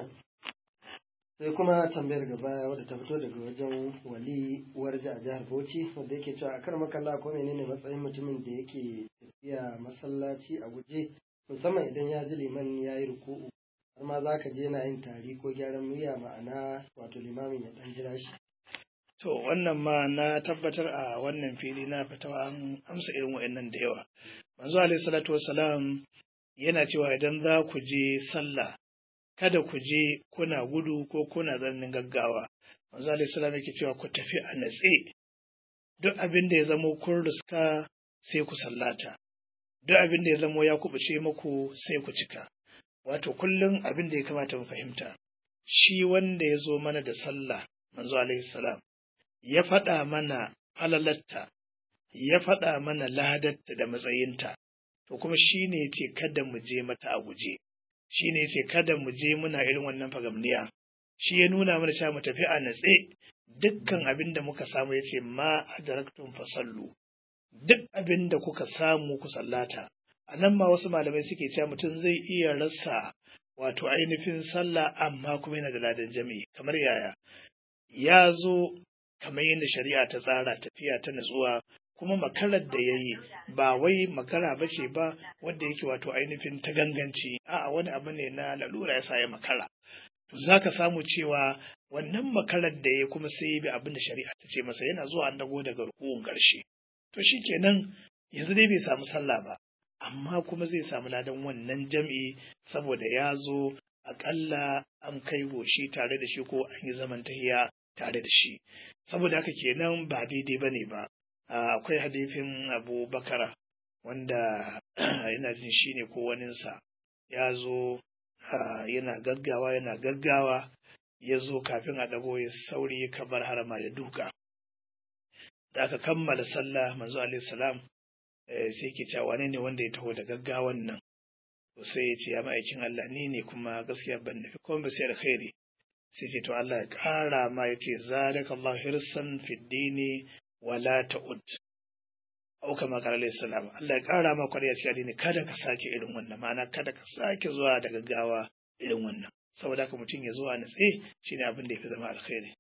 sai kuma tambayar gaba wadda ta fito daga wajen wali warja a jihar Bauchi wanda yake cewa akar makalla ko menene matsayin mutumin da yake tafiya masallaci a guje musamman idan ya ji liman ya yi ruku'u har ma za ka je na yin tari ko gyaran murya ma'ana wato limamin ya dan jira shi. To wannan ma na tabbatar a wannan fili na fitawa an amsa irin wa'annan da yawa. Manzo alaihi salatu wassalam yana cewa idan za ku je sallah kada ku je kuna gudu ko kuna zannin gaggawa. Manzo alaihi salam yake cewa ku tafi a natse. Duk abin da ya zamo kun riska sai ku sallata. Duk abin da ya zamo ya kubuce muku sai ku cika. wato kullum abin da ya kamata mu fahimta shi wanda ya zo mana da sallah manzo alaihi salam ya faɗa mana falalatta ya faɗa mana ladatta da matsayinta to kuma shi ne ce kada mu je mata a guje shi ne ce kada mu je muna irin wannan fagamniya shi ya nuna mana cewa mu tafi a natse dukkan abin da muka samu ya ce ma adaraktum fasallu duk abin da kuka samu ku sallata a nan ma wasu malamai suke cewa mutum zai iya rasa wato ainihin sallah amma kuma yana da ladan jami'i kamar yaya ya zo kamar yadda shari'a ta tsara tafiya ta natsuwa kuma makarar da ya yi ba wai makara ba ce ba wanda yake wato ainihin ta ganganci a'a wani abu ne na lalura ya sa ya makara to za ka samu cewa wannan makarar da ya kuma sai ya bi abin da shari'a ta ce masa yana zuwa an dago daga rukun ƙarshe to shikenan yanzu dai bai samu sallah ba amma kuma zai samu ladan wannan jam'i saboda ya zo aƙalla an kai goshi tare da shi ko an yi zaman tahiya tare da shi saboda haka kenan ba daidai ba ne ba akwai hadifin abu bakara wanda yana jin shi ne ko waninsa ya zo yana gaggawa yana gaggawa ya zo kafin a ɗago ya sauri kamar harama ya duka da aka kammala sallah manzo alaihi salam sai ke cewa wane ne wanda ya taho da gaggawan nan to sai ya ce ya ma'aikin Allah ni ne kuma gaskiya ban nufi kuma ba sai alkhairi sai ce to Allah ya ƙara ma ya ce zalika Allah hirsan fi dini wala ta'ud au kama qala alayhi salam Allah ya ƙara ma kwariya cikin addini kada ka sake irin wannan ma'ana kada ka sake zuwa da gaggawa irin wannan saboda haka mutum ya zuwa natse shine abin da ya fi zama alkhairi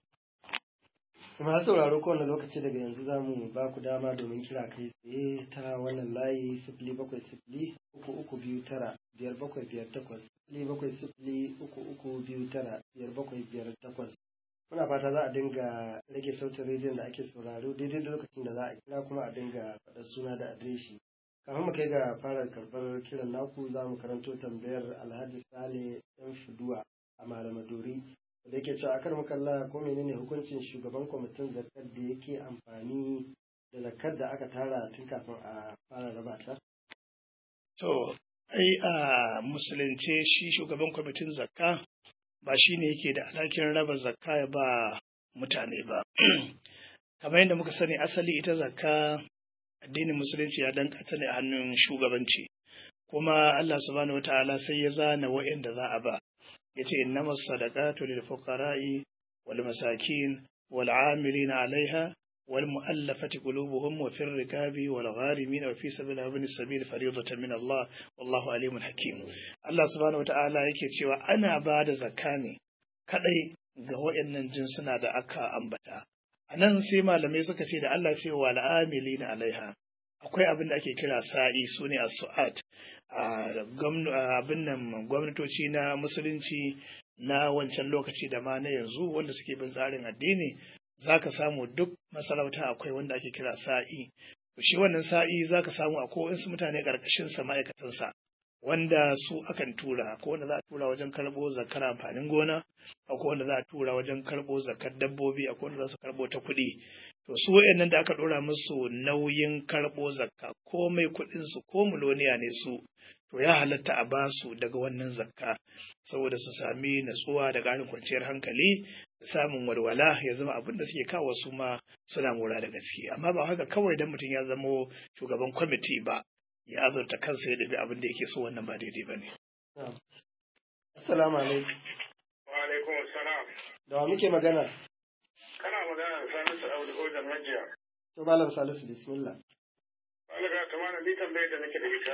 kuma sauraro kowane lokaci daga yanzu za mu ba ku dama domin kira kai tsaye ta wannan layi sifili bakwai sifili uku uku biyu tara biyar bakwai biyar takwas sifili bakwai sifili uku uku biyu tara biyar bakwai biyar takwas muna fata za a dinga rage sautin rediyon da ake sauraro daidai da lokacin da za a kira kuma a dinga faɗar suna da adireshi kafin mu kai ga fara karɓar kiran naku za mu karanto tambayar alhaji sale yan fiduwa a malamaduri da yake cewa akar makalla ko menene hukuncin shugaban kwamitin zakar da yake amfani da zakar da aka tara tun kafin a fara raba ta? To, ai a musulunce shi shugaban kwamitin zakka ba shi ne yake da alhakin raba zakka ya ba mutane ba. Kamar yadda muka sani asali ita zakka addinin musulunci ya danka ta ne a hannun shugabanci. Kuma Allah subhanahu wa ta'ala sai ya zana wa'inda za a ba. Ya ce innamas sadaqatu lil fuqara'i wal masakin wal 'amilina 'alaiha والمؤلفة قلوبهم وفي الركاب والغارمين وفي سبيل ابن السبيل فريضة من الله والله عليم حكيم الله سبحانه وتعالى yake cewa ana ba da zakka ne kadai ga waɗannan jinsuna da aka ambata a nan sai malamai suka ce da Allah ce wa al'amilina alaiha akwai abin da ake kira sa'i su ne as-su'at abin nan gwamnatoci na musulunci na wancan lokaci da ma na yanzu wanda suke bin tsarin addini za ka samu duk masarauta akwai wanda ake kira sa'i shi wannan sa'i za ka samu akwai wasu mutane ƙarƙashinsa ma'aikatansa wanda su akan tura akwai wanda za a tura wajen karɓo zakar amfanin gona akwai wanda za a tura wajen karɓo zakar dabbobi akwai wanda za su karɓo ta kuɗi to su wayannan da aka ɗora musu nauyin karɓo zakka komai kuɗin su ko miloniya ne su to ya halatta a basu daga wannan zakka saboda su sami natsuwa da ƙarin kwanciyar hankali da samun walwala ya zama abin da suke kawo su ma suna mora da gaske amma ba haka kawai dan mutum ya zamo shugaban kwamiti ba ya azurta kansa ya dabi abin da yake so wannan ba daidai ba ne. Assalamu alaikum. Wa alaikum assalam. Da wa muke magana? Kana magana da Salisu Audu Ojan Majiya. To Malam Salisu bismillah. Allah ta mana ni tambayar da nake da ita.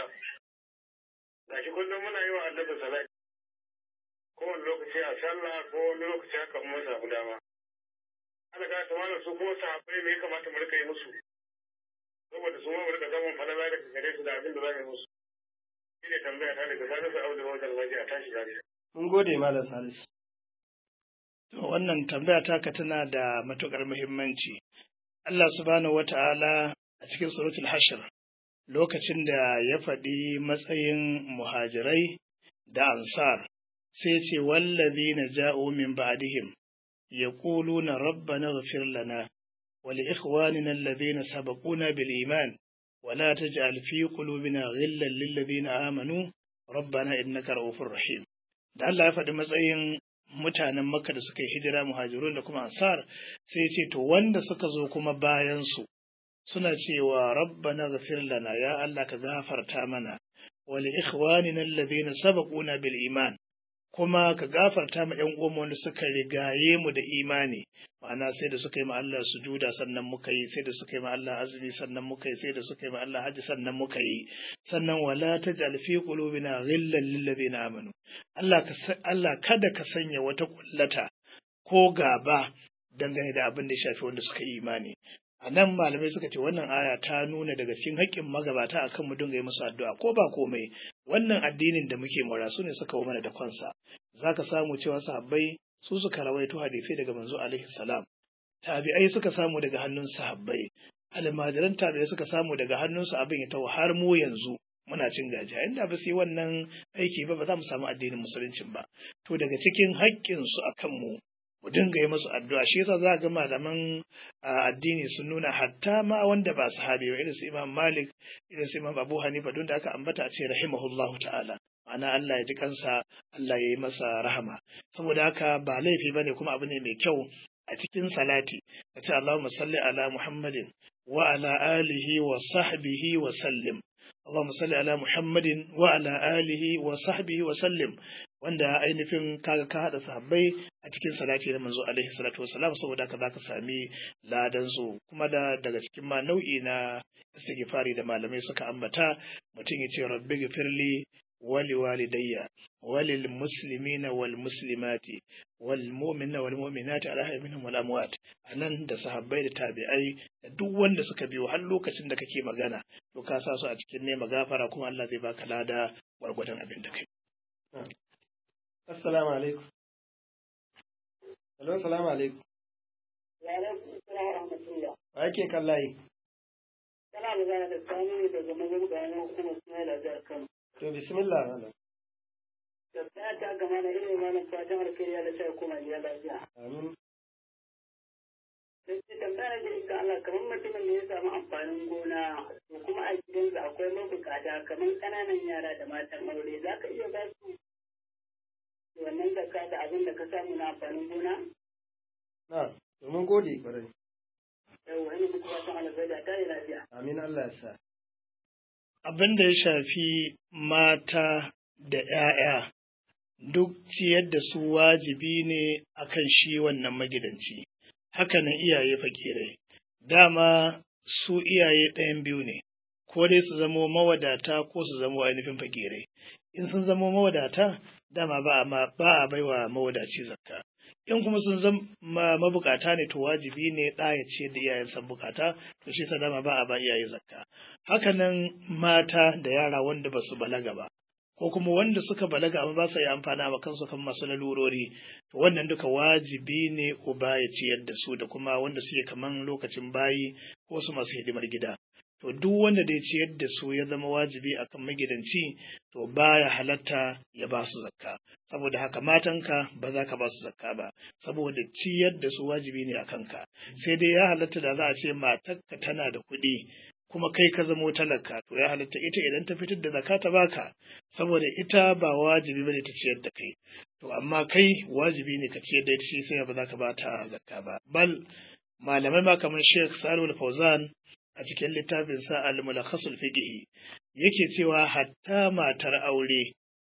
Da shi kullum muna yi wa annabi salati. Kowane lokaci a sallah ko wani lokaci haka mun samu dama. Allah ta mana su kuma sahabbai me ya kamata mu rika yi musu. Saboda su ma mu rika samun falala daga gare su da abin da za mu yi musu. Shi ne tambaya ta daga Salisu Audu Ojan Majiya tashi lafiya. Mun gode Malam Salisu. To wannan tambaya taka tana da matuƙar muhimmanci. Allah subhanahu wata'ala a cikin suratul Hashir lokacin da ya faɗi matsayin muhajirai da ansar sai ce wallazina ja'u min ba'dihim yaquluna rabbana ighfir lana wa li ikhwanina alladhina sabaquna bil iman wa la taj'al fi qulubina ghillan lil ladzina amanu rabbana innaka ra'ufur rahim da Allah ya faɗi matsayin mutanen Makka da suka yi hijira muhajirun da kuma ansar sai ya ce to wanda suka zo kuma bayan su suna cewa rabbana ghafir lana ya Allah ka gafarta mana wa li ikhwanina alladhina sabaquna bil iman kuma ka gafarta ma ƴan uwanmu wanda suka rigaye mu da imani ma'ana sai da suka yi ma Allah sujuda sannan muka yi sai da suka yi ma Allah azumi sannan muka yi sai da suka yi ma Allah haji sannan muka yi sannan wala taj'al fi qulubina ghillan lil ladina amanu Allah ka Allah kada ka sanya wata kullata ko gaba dangane da abin da ya shafi wanda suka yi imani a nan malamai suka ce wannan aya ta nuna daga cikin haƙƙin magabata akan mu dinga yi musu addu'a ko ba komai wannan addinin da muke mura su ne suka mana da kansa zaka samu cewa sahabbai su suka rawaito hadisai daga manzo alaihi salam tabi'ai suka samu daga hannun sahabbai almajiran tabi'ai suka samu daga hannunsu abin ya tawo har mu yanzu muna cin gajiya inda ba su yi wannan aiki ba ba za mu samu addinin musuluncin ba to daga cikin haƙƙinsu akan mu mu dinga yi musu addu'a shi yasa za ga malaman addini sun nuna hatta ma wanda ba sahabi ba irin su Imam Malik irin su Imam Abu Hanifa don da aka ambata a ce rahimahullahu ta'ala ma'ana Allah ya ji kansa Allah ya yi masa rahama saboda haka ba laifi bane kuma abu ne mai kyau a cikin salati ka ce Allahumma salli ala Muhammadin wa ala alihi wa sahbihi wa sallim Allahumma salli ala Muhammadin wa ala alihi wa sahbihi wa sallim wanda ainihin kaga ka haɗa sahabbai a cikin salati da manzo alaihi salatu wasalam saboda haka zaka sami ladan su kuma da daga cikin ma nau'i na istighfari da malamai suka ambata mutum ya ce rabbi gfirli wali walidayya walil muslimina wal muslimati wal mu'minina wal mu'minati ala minhum wal amwat anan da sahabbai da tabi'ai da duk wanda suka biyo har lokacin da kake magana to ka sa su a cikin nema gafara kuma Allah zai baka lada gwargwadon abin da kai Assalamu alaikum. Hello, assalamu alaikum. Wa alaikum assalam wa rahmatullah. Wa yake kan layi? Kana magana da Sani ne daga mazan bayanan hukumar Ismail a jihar Kano. To bismillah malam. Da ta ga kama na ilimin malam fatan alkhairi ya da sai kuma ya lafiya. Amin. Sai tambaya da ita Allah kamar mutumin da ya samu amfanin gona to kuma a gidansa akwai mabukata kamar ƙananan yara da matan aure za ka iya ba su wannan zakka da abin da ka samu na amfanin gona? Na, domin gode ƙwarai. Yawwa ina muku fatan alkhairi a tare lafiya. Amin Allah ya sa. abin da ya shafi mata da ‘ya'ya duk ciyar da su wajibi ne akan shi wannan magidanci, hakanan iyaye fakirai. Dama su iyaye ɗayan biyu ne, ko dai su zamo mawadata ko su zamo ainihin fakirai. In sun zamo mawadata, dama ba a ma- ba a baiwa mawadaci zakka. In kuma sun zama mabukata ne to wajibi ne ɗa ya ce da iyayensa bukata, to shi sa dama ba a ba iyaye zakka. hakanan mata da yara wanda ba su balaga ba ko kuma wanda suka balaga amma ba su yi amfana wa kansu kan masu lalurori to wannan duka wajibi ne uba ya ciyar da su da kuma wanda suke kaman lokacin bayi ko su masu hidimar gida to duk wanda da ya ciyar da su ya zama wajibi akan magidanci to baya halatta ya ba su zakka saboda haka matanka ba za ka ba su zakka ba saboda ciyar da su wajibi ne a kanka sai dai ya halatta da za a ce matarka tana da kuɗi kuma kai ka zamo talaka to ya halatta ita idan ta fitar da zakka ta baka saboda ita ba wajibi bane ta ciyar da kai to amma kai wajibi ne ka ciyar da ita shi sai ba za ka ba ta zakka ba bal malamai ma kamar Sheikh Salih Fauzan a cikin littafin sa Al-Mulakhasul Fiqh yake cewa hatta matar aure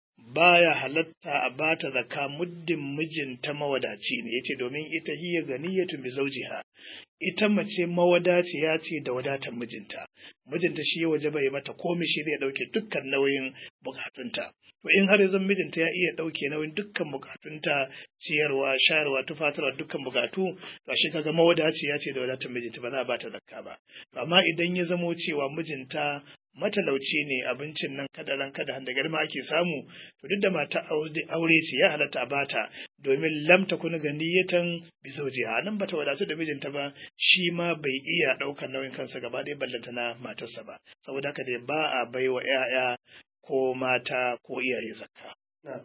baya halatta a bata zakka muddin mijinta mawadaci ne yace domin ita hiya ganiyatun bi zawjiha ita mace mawadaciya ce da wadatar mijinta mijinta shi waje bai mata komai shi zai dauke dukkan nauyin bukatunta to in har zan mijinta ya iya dauke nauyin dukkan bukatunta ciyarwa shayarwa tufatarwa dukkan bukatu to shi kaga mawadaciya ce da wadatar mijinta ba za a bata zakka ba amma idan ya zamo cewa mijinta matalauci ne abincin nan kada ran kada handa garma ake samu to duk da mata aure ce ya halatta a bata domin lam takun ganiyatan bi zawjiha nan bata wadatu da mijinta ba shi ma bai iya daukar nauyin kansa gaba ɗaya ballanta na matarsa ba saboda haka dai ba a baiwa ƴaƴa ko mata ko iyaye zakka Na.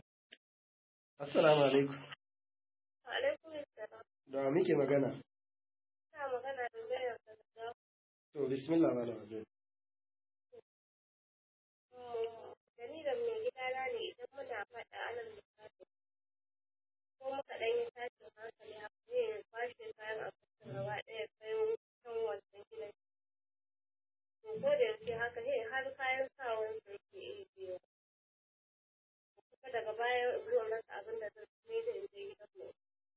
Assalamu alaikum. Alaikum assalam. Da wa muke magana? Ina magana da Zainab daga To bismillah malam Abdul. da ni da mai gidana ne idan muna faɗa alal misali ko muka ɗan yi tashin hankali haka zai ya kwashe kayan abincin gaba ɗaya kai can wancan gidan. To ko da yaushe haka sai har kayan sawan su yake iya biyo. Kuma daga baya zuwa masa abin da zan ne da in je gidan mu.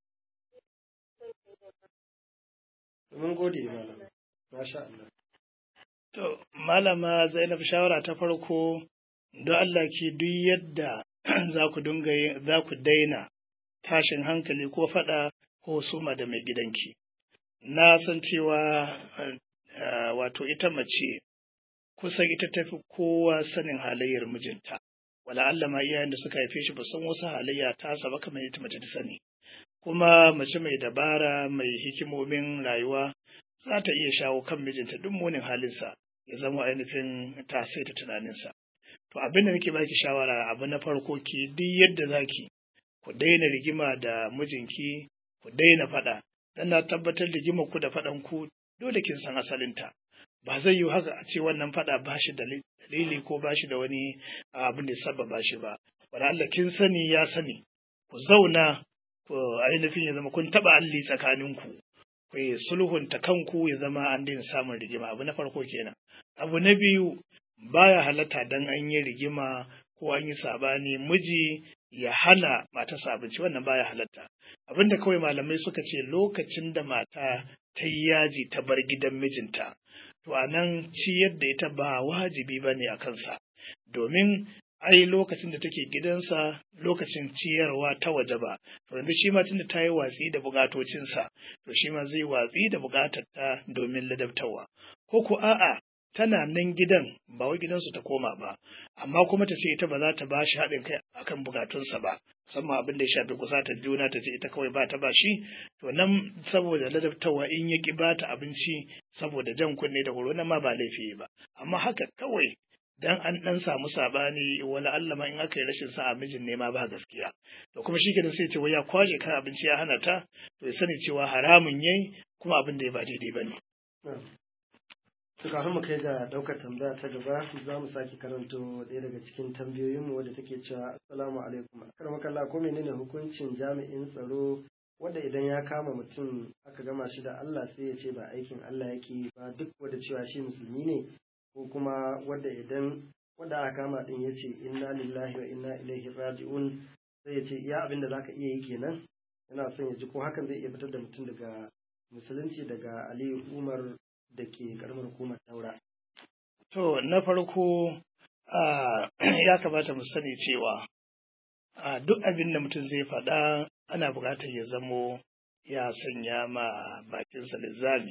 Mun gode malam. Masha Allah. To, Malama Zainab shawara ta farko, don Allah ki duk yadda za ku dinga yin- za ku daina tashin hankali ko faɗa ko suma da mai gidanki. Na san cewa eh, wato ita mace kusan ita tafi kowa sanin halayyar mijinta. Wala Allah ma iyayen da suka haife shi ba san wasu halayya ta ba kamar ita mace ta sani. Kuma mace mai dabara mai hikimomin rayuwa za ta iya shawo kan mijinta duk munin halinsa ya zama ainihin ta saita tunaninsa. To abin da nake baki shawara abu na farko ki duk yadda zaki ku daina rigima da mijinki ku daina faɗa dan na tabbatar rigima ku da faɗan ku dole kin san asalinta. Ba zai yi haka a ce wannan faɗa ba shi da dalili ko ba shi da wani abin da ya sababa shi ba. Wala Allah kin sani ya sani ku zauna ku ainihin ya zama kun taɓa alli tsakaninku. ku yi sulhunta kanku ya zama an daina samun rigima abu na farko kenan abu na biyu baya halatta dan an yi rigima ko an yi sabani miji ya hana matarsa abinci wannan baya halatta abinda kawai malamai suka ce lokacin da mata ta yi yaji ta bar gidan mijinta to a nan ciyar da ita ba wajibi ba ne a kansa domin ai lokacin da take gidansa lokacin ciyarwa ta waje ba to yanzu shi ma tunda ta yi watsi da bukatocinsa to shi ma zai watsi da bukatar ta domin ladabtarwa ko ko a'a tana nan gidan ba wai gidansu ta koma ba amma kuma ta ce ita ba za ta ba shi haɗin kai akan bukatunsa ba musamman abin da ya shafi kusatar juna ta ce ita kawai ba ta ba shi to nan saboda ladabtarwa in ya ki ba ta abinci saboda jan kunne da horo nan ma ba laifi ba amma haka kawai dan an dan samu sabani wala Allah ma in aka yi rashin sa'a mijin ne ma ba gaskiya to kuma shi kenan sai ce wai ya kwaje kan abinci ya hana ta to ya sani cewa haramun yayi kuma abin da ya ba daidai bane To kafin mu kai ga ɗaukar tambaya ta gaba za mu sake karanto ɗaya daga cikin tambayoyinmu wadda take cewa assalamu alaikum akar makalla ko menene hukuncin jami'in tsaro wanda idan ya kama mutum aka gama shi da Allah sai ya ce ba aikin Allah yake ba duk wanda cewa shi musulmi ne ko kuma wanda idan wanda aka kama din ya ce inna lillahi wa inna ilaihi raji'un sai ya ce iya abin da zaka iya yi kenan yana son ya ji ko hakan zai iya fitar da mutum daga musulunci daga Aliyu Umar da ke karamar hukumar Taura. To, na farko ya kamata mu sani cewa duk abin da mutum zai faɗa ana buƙatar ya zamo ya sanya ma bakinsa linzami,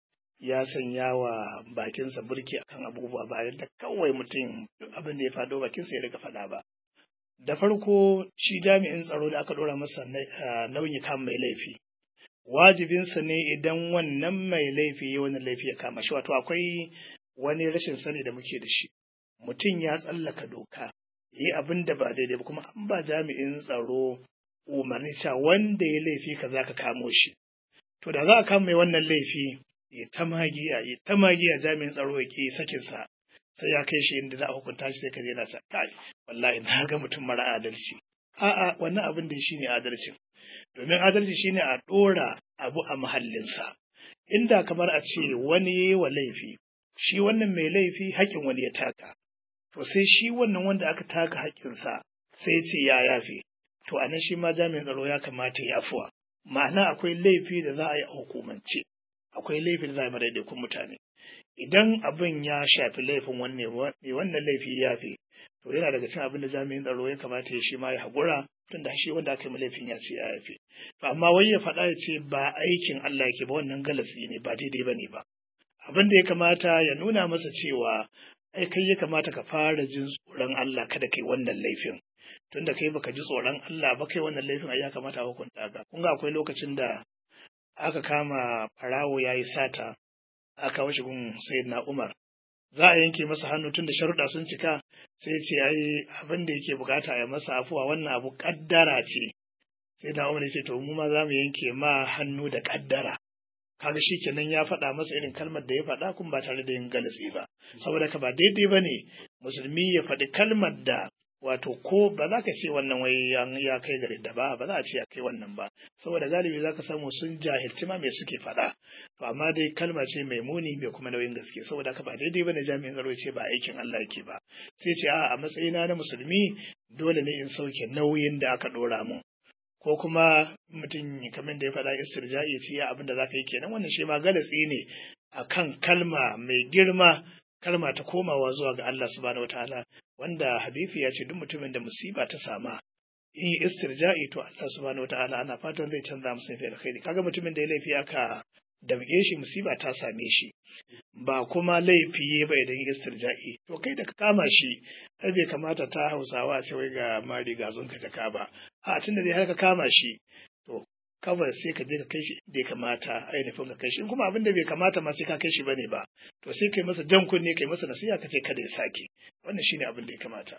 ya sanya wa bakinsa burki akan abubuwa ba yadda kawai mutum duk abin da ya faɗo bakinsa ya riga faɗa ba. Da farko shi jami'in tsaro da aka ɗora masa nauyi kan mai laifi. wajibinsa ne idan wannan mai laifi ya wani laifi ya kama shi wato akwai wani rashin sani da muke da shi mutum ya tsallaka doka yi abin da ba daidai ba kuma an ba jami'in tsaro umarni cewa wanda ya laifi ka za ka kamo shi to da za a kama mai wannan laifi ya ta magiya ya ta magiya jami'in tsaro ya ke sakinsa sai ya kai shi inda za a hukunta shi sai ka je na sa kai wallahi na ga mutum mara adalci a'a wannan abin da shi ne adalcin domin adalci shine a ɗora abu a mahallinsa inda kamar a ce wani yi wa laifi shi wannan mai laifi haƙƙin wani ya taka to sai shi wannan wanda aka taka haƙƙinsa sai ya ce ya yafe to a nan shi ma jami'in tsaro ya kamata ya afuwa ma'ana akwai laifi da za a yi a hukumance akwai laifi da za a yi madaidaikun mutane idan abin ya shafi laifin wanne wannan laifi ya yafe to yana daga cikin abin da jami'in tsaro ya kamata ya shi ma ya haƙura tun da shi wanda aka yi laifin ya ce ya yafe to amma wai ya faɗa ya ce ba aikin Allah yake ba wannan galasi ne ba daidai ba ne ba abin da ya kamata ya nuna masa cewa ai kai ya kamata ka fara jin tsoron Allah kada kai wannan laifin tun da kai baka ji tsoron Allah ba kai wannan laifin ai ya kamata a hukunta ka kun ga akwai lokacin da aka kama farawo yayi sata aka washe gun sayyidina Umar za a yanke masa hannu tun da sharuɗa sun cika sai ce ai abin da yake bukata ya masa afuwa wannan abu kaddara ce sai da umar ce to mu ma za mu yanke ma hannu da kaddara kaga shi kenan ya faɗa masa irin kalmar da ya faɗa kun ba tare da yin galasi ba saboda ka ba daidai ba ne musulmi ya faɗi kalmar da wato ko ba za ka ce wannan wai ya kai gari da ba ba za a ce ya kai wannan ba saboda galibi za ka samu sun jahilci ma me suke faɗa to amma dai kalma ce mai muni mai kuma nauyin gaske saboda ka ba daidai bane jami'in tsaro ce ba aikin Allah yake ba sai ce a a matsayina na musulmi dole ne in sauke nauyin da aka ɗora mun ko kuma mutum kamar da ya faɗa istirja'i ce ya abin da za ka yi kenan wannan shi ma galatsi ne akan kalma mai girma kalma ta komawa zuwa ga Allah subhanahu wataala wanda hadisi ya ce duk mutumin da musiba ta sama in yi istirja'i to Allah subhanahu wataala ana fatan zai canza masa fi alkhairi kaga mutumin da ya laifi aka damge shi musiba ta same shi ba kuma laifi ba idan yi istirja'i to kai da ka kama shi ai bai kamata ta hausawa ce wai ga mari ga zunka ka ka ba a tunda dai har ka kama shi to kawai sai ka je ka kai shi inda ya kamata ainihin ka kai shi in kuma abin da bai kamata ma sai ka kai shi bane ba to sai kai masa jan kunne kai masa nasiha ka ce kada ya sake wannan shine abin da ya kamata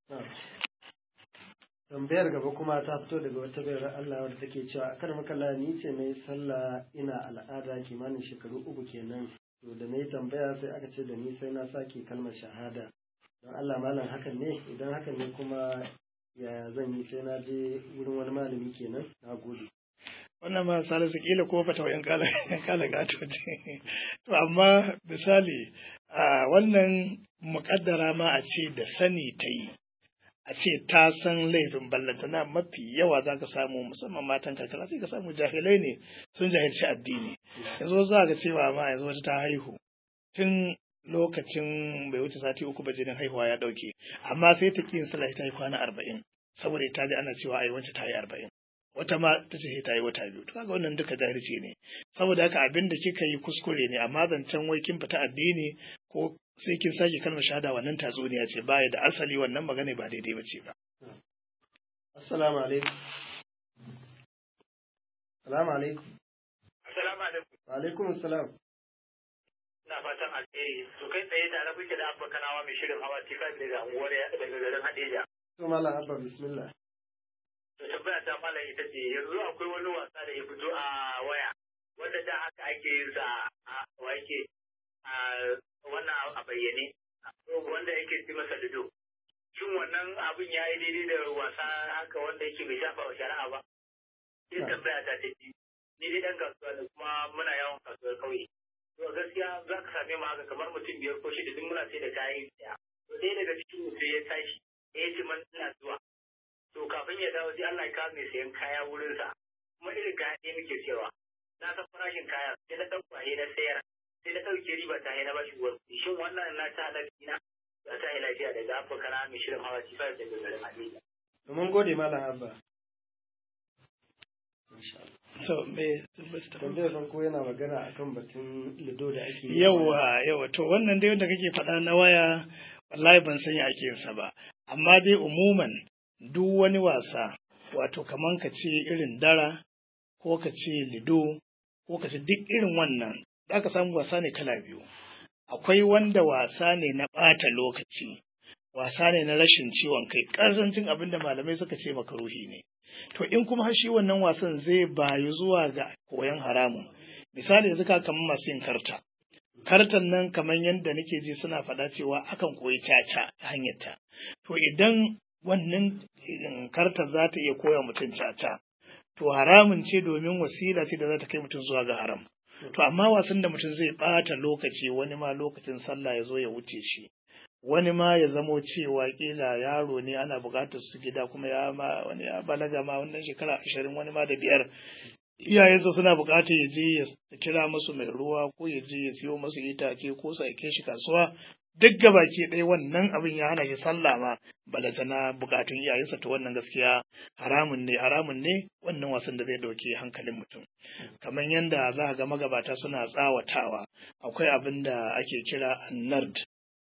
tambayar gaba kuma ta fito daga wata bayar Allah wadda take cewa a kan makalla ni ce na yi sallah ina al'ada kimanin shekaru uku kenan to da na yi tambaya sai aka ce da ni sai na sake kalmar shahada don Allah malam hakan ne idan hakan ne kuma ya zan yi sai na je wurin wani malami kenan na gode wannan ma salisu kila ko fata wayan kala kala gato ce to amma misali a wannan muƙaddara ma a ce da sani ta yi a ce ta san laifin ballantana mafi yawa za ka samu musamman matan karkara sai ka samu jahilai ne sun jahilci addini yanzu za ka cewa ma yanzu wata ta haihu tun lokacin bai wuce sati uku ba jinin haihuwa ya dauke amma sai ta ƙi sallah ta yi kwana arba'in saboda ta ji ana cewa ai wance ta yi arba'in wata ma ta ce ta yi wata biyu to kaga wannan duka jahilci ne saboda haka abin da kika yi kuskure ne amma zancen wai kin fita addini ko sai kin sake kalmar shahada wannan tatsuniya ce baya da asali wannan magana ba daidai bace ba assalamu alaikum assalamu alaikum Assalamu alaikum. wa alaikum assalam sa fatan alheri to kai tsaye tare kuke da abba kanawa mai shirin hawa tifa daga unguwar daga garin Hadeja. To Malam Abba bismillah. To tambaya ta malam ita ce yanzu akwai wani wasa da ya fito a waya wanda da haka ake yin sa a wake a wannan a bayyane wanda yake ci masa lido. Shin wannan abin ya yi daidai da wasa haka wanda yake bai shafa wa shari'a ba? Sai tambaya ta ta ci ni dai dan kasuwa da kuma muna yawan kasuwar kauye. To gaskiya za ka same mu haka kamar mutum biyar ko shida duk muna sai da kayan tsaya. To ɗaya daga cikin mu sai ya tashi ya ce man ina zuwa. To kafin ya dawo sai Allah ya kawo mai sayan kaya wurinsa. Kuma irin kaya ɗaya muke cewa. Na san farashin kaya sai na ɗauka na sayar. Sai na ɗauke riba ta na bashi uwar kuɗi. Shin wannan na ta halarci na? Ya ta yi lafiya daga Abba Kana mai shirin hawa ci fara daga garin Hadija. Mun gode Malam Abba. So, me Tambayar farko yana magana akan batun lido da ake yi. yawa yawa to wannan dai wanda kake faɗa na waya wallahi ban san ya ake yinsa ba amma dai umuman duk wani wasa wato kaman ka ce irin dara ko ka ce lido ko ka ce duk irin wannan za ka samu wasa ne kala biyu akwai wanda wasa ne na ɓata lokaci wasa ne na rashin ciwon kai ƙarancin abin da malamai suka ce makaruhi ne to in kuma har shi wannan wasan zai bayu zuwa ga koyon haramun misali yanzu ka kamar masu yin karta kartan nan kamar yadda nake ji suna faɗa cewa akan koyi caca ta hanyar ta to idan wannan karta za ta iya koya mutum caca to haramun ce domin wasila ce da za ta kai mutum zuwa ga haram to amma wasan da mutum zai ɓata lokaci wani ma lokacin sallah ya zo ya wuce shi wani ma ya zamo cewa kila yaro ne ana buƙatar su gida kuma ya ma wani ya balaga ma wannan shekara ashirin wani ma da biyar iyayensa suna buƙatar ya je ya kira musu mai ruwa ko ya je ya siyo musu itace ko su aike shi kasuwa duk gabaki ɗaya wannan abin ya hana shi sallah ma balata na buƙatun iyayensa to wannan gaskiya haramun ne haramun ne wannan wasan da zai ɗauki hankalin mutum kamar yadda za ga magabata suna tsawatawa akwai abin da ake kira annard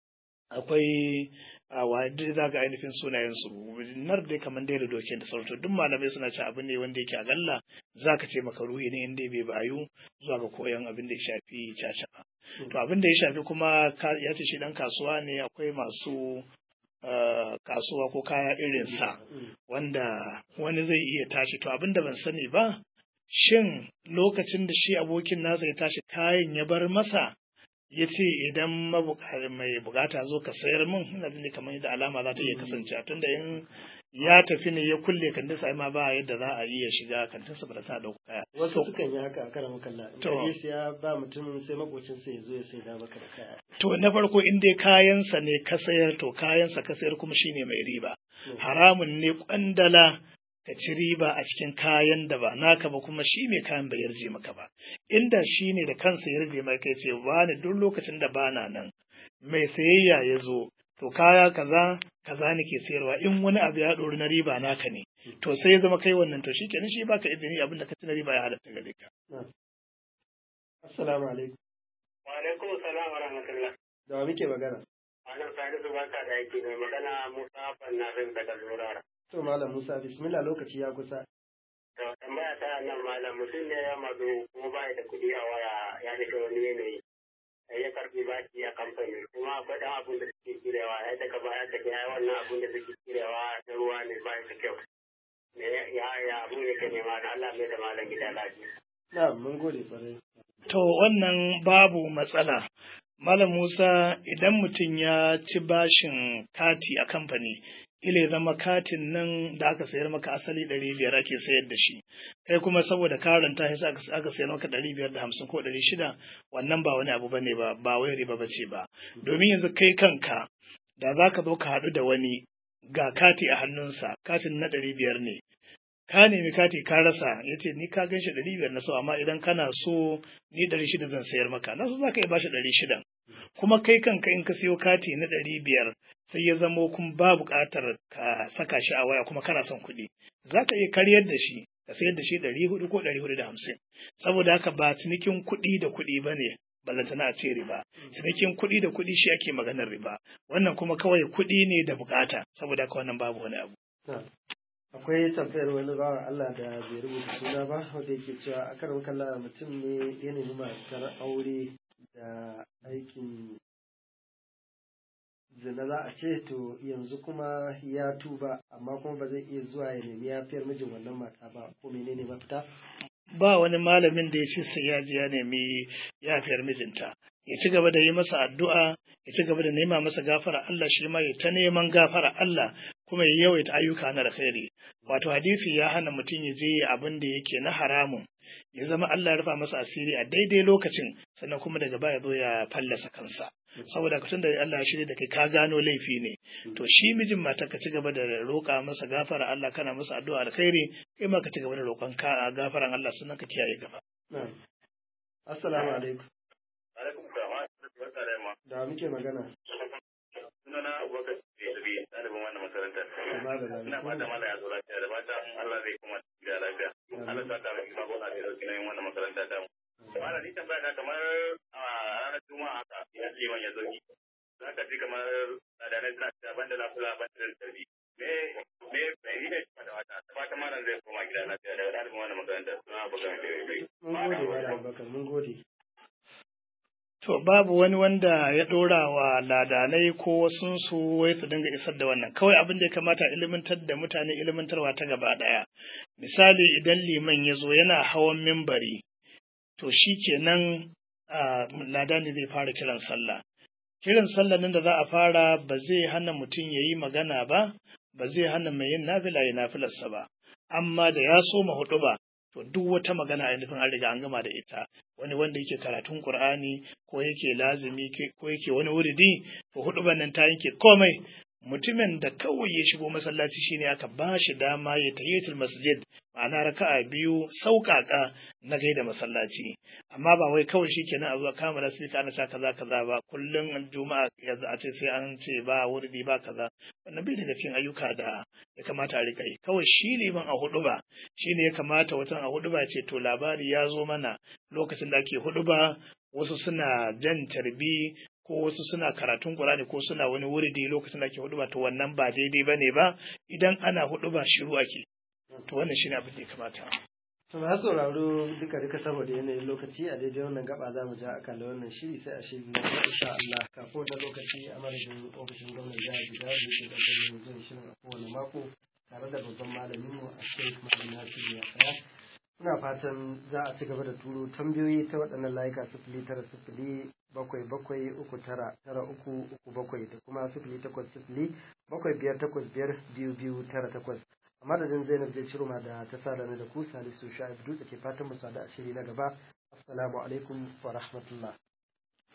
akwai a wadda za ga ainihin sunayensu nar dai kamar dai da doke da sauransu duk malamai suna ci abin ne wanda yake a galla za ka ce maka ruhi ne inda bai bayu zuwa ga koyon abin da ya shafi caca ba to abin da ya shafi kuma ya ce shi dan kasuwa ne akwai masu kasuwa ko kaya irin sa wanda wani zai iya tashi to abin da ban sani ba shin lokacin da shi abokin nasa ya tashi kayan ya bar masa ya ce idan mai bukata zo ka sayar min ina jin kamar yadda alama za ta iya kasance tunda in ya tafi ne ya kulle kantin sa ma ba yadda za a iya shiga kantin sa ba ta dauka kaya Wasu sukan yi haka a karan kalla. To. To. ya ba mutum sai makocin sa ya zo ya sai da maka da kaya. to na farko in dai kayansa ne ka sayar to kayansa ka sayar kuma shine mai riba haramun ne kwandala ka ci riba a cikin kayan da ba naka ba kuma shi mai kayan bai yarje maka ba inda shi ne da kansa ya yarje maka ya ce ba ni duk lokacin da bana nan mai sayayya ya zo to kaya kaza kaza nake sayarwa in wani abu ya ɗori na riba naka ne to sai ya zama kai wannan to shi kenan shi baka izini abin da ka ci na riba ya halatta gare ka Assalamu alaikum. Wa alaikum salam wa rahmatullah. Da wa muke magana? Malam Salisu barka da yake mai magana Musa Fannafin daga Zurara. To Malam Musa bismillah lokaci ya kusa. To tambaya ta nan malam mutum ne ya mazo kuma ba da kuɗi a waya ya nufi wani yanayi. Sai ya karɓi baki a kamfani kuma akwai ɗan abin da suke kirewa ya daga baya ka ga wannan abin da suke kirewa na ruwa ne ba da kyau. Me ya ya abin yake nema na Allah mai da malam gida lafiya. Na mun gode kwarai. To wannan babu matsala. Malam Musa idan mutum ya ci bashin kati a kamfani, ila ya zama katin nan da aka sayar maka asali ɗari biyar ake sayar da shi. Kai kuma saboda karanta sai aka aka sayar maka ɗari biyar da hamsin ko ɗari shida, wannan ba wani abu bane ba, ba wai riba bace ba. Domin yanzu kai kanka da za ka zo ka haɗu da wani ga kati a hannunsa, katin na ɗari biyar ne. ka nemi kati ka rasa ya ce ni ka gan shi ɗari biyar na so amma idan kana so ni ɗari shida zan sayar maka na so za ka iya bashi ɗari shidan kuma kai kanka in ka siyo kati na ɗari biyar sai ya zamo kuma ba buƙatar ka saka shi a waya kuma kana son kuɗi za ka iya karyar da shi ka sayar da shi ɗari hudu ko ɗari hudu da hamsin saboda haka ba cinikin kuɗi da kuɗi ba ne ballantana a ce riba cinikin kuɗi da kuɗi shi ake maganar riba wannan kuma kawai kuɗi ne da buƙata saboda haka wannan babu wani abu Na. Akwai tambayar wani bawa Allah da bai rubuta suna ba wanda yake cewa a karan kalla mutum ne ya nemi matar aure da aikin zina za a ce to yanzu kuma ya tuba amma kuma ba zai iya zuwa ya nemi yafiyar mijin wannan mata ba ko menene mafita ba wani malamin da ya ce sai ya je ya nemi yafiyar mijinta ya ci gaba da yi masa addu'a ya ci gaba da nema masa gafara Allah shi ma ya ta neman gafara Allah kuma ya yawaita ayyuka na alkhairi wato hadisi ya hana mutum ya je abin da yake na haramun ya zama Allah ya rufa masa asiri a daidai lokacin sannan kuma daga baya zo ya fallasa kansa saboda ka da Allah ya shirya da kai ka gano laifi ne to shi mijin mata ka ci gaba da roƙa masa gafara Allah kana masa addu'a alkhairi kai ma ka ci gaba da roƙon ka gafaran Allah sannan ka kiyaye gaba assalamu alaikum alaikum salam barka da yamma da muke magana sunana abubakar bi ɗalibin wannan makarantar Amma da ina fata mala ya zo lafiya da fata Allah zai kuma gida lafiya Allah ta ta mai kuma gona da dauki nauyin wannan makaranta ta mu mala ni tambaya ta kamar a ranar juma'a haka idan liman ya zoki za ka ji kamar tsadanai suna cewa banda na kula banda da tarbi me me me ne da wata ta fata malam zai koma gida lafiya da ɗalibin wannan makaranta suna bugan da bai mun gode wa Abubakar mun gode To babu wani wanda ya ɗora wa ladanai ko wasunsu wai su dinga isar da wannan. Kawai abin da ya kamata ilimantar da mutane ilimantarwa ta gaba ɗaya. Misali idan liman ya zo yana hawan mimbari, to shi kenan ladani zai fara kiran sallah. Kiran sallah nan da za a fara ba zai hana mutum ya yi magana ba, ba zai hana mai yin nafila ya nafilarsa ba. Amma da ya soma huɗu ba, to duk wata magana ainihin an riga an gama da ita wani wanda yake karatun qur'ani ko yake lazimi ko yake wani wuridi to hudu nan ta yanke komai mutumin da kawai ya shigo masallaci shine aka ba shi dama ya tahiyatul masjid ma'ana raka'a biyu sauƙaƙa na gaida masallaci amma ba wai kawai shikenan a zuwa kama da sai ana sa kaza kaza ba kullum juma'a yanzu a ce sai an ce ba wurdi ba kaza wannan bai daga cikin ayyuka da ya kamata a rika yi kawai shi liman a hudu ba shine ya kamata watan a hudu ba ce to labari ya zo mana lokacin da ake hudu ba wasu suna jan tarbi ko wasu suna karatun Qur'ani ko suna wani wuridi lokacin da ake hudu ba to wannan ba daidai bane ba idan ana hudu ba shiru ake to wannan shine abin da ya kamata to na sauraro duka duka saboda yanayin lokaci a daidai wannan gaba za mu ja akalla wannan shiri sai a shiri na gaba insha Allah kafin wannan lokaci a madadin ofishin gwamnan jihar Jigawa da ke ƙarƙashin jin shirin a kowane mako tare da babban malamin mu a Sheikh Malam Nasiru Yahaya Ina fatan za a ci gaba da turo tambayoyi ta waɗannan layuka sifili tara sifili bakwai bakwai uku tara tara uku uku bakwai da kuma sifili takwas sifili bakwai biyar takwas biyar biyu biyu tara takwas. A madadin Zainab zai ciro ma da ta sa da ku Salisu Sha'ib Dutse ke fatan mu sada a shiri na gaba. Assalamu alaikum wa rahmatullah.